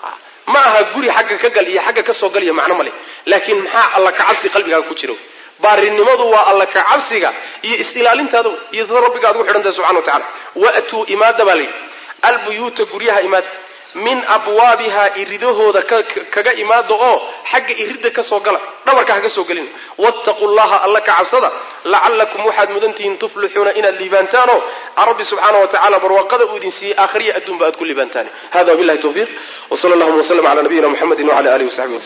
ma aha guri xagga ka gal iyo xagga ka soo gal iyo macno male laakiin maxaa alla ka cabsi qalbigaaga ku jira baarinimadu waa alla ka cabsiga iyo is-ilaalintaada iyo sida rabbiga ad ugu xidhantahay subxana wa tacala waatuu imaada baa layidhi albuyuuta guryaha imaada min abwaabihaa iridahooda kaga imaada oo xagga iridda ka soo gala dhabarka ha ka soo gelina wattaquu llaha alla ka cabsada lacallakum waxaad mudantihiin tuflixuuna inaad liibaantaanoo rabbi subxaana wa tacala barwaaqada uu idin siiyey aakhriya adduunba aad ku liibaantaan hada wabillahi tawfiiq wsala allahuma wslm cala nabiyina muxamedi wcala alihi wasaxbi wslm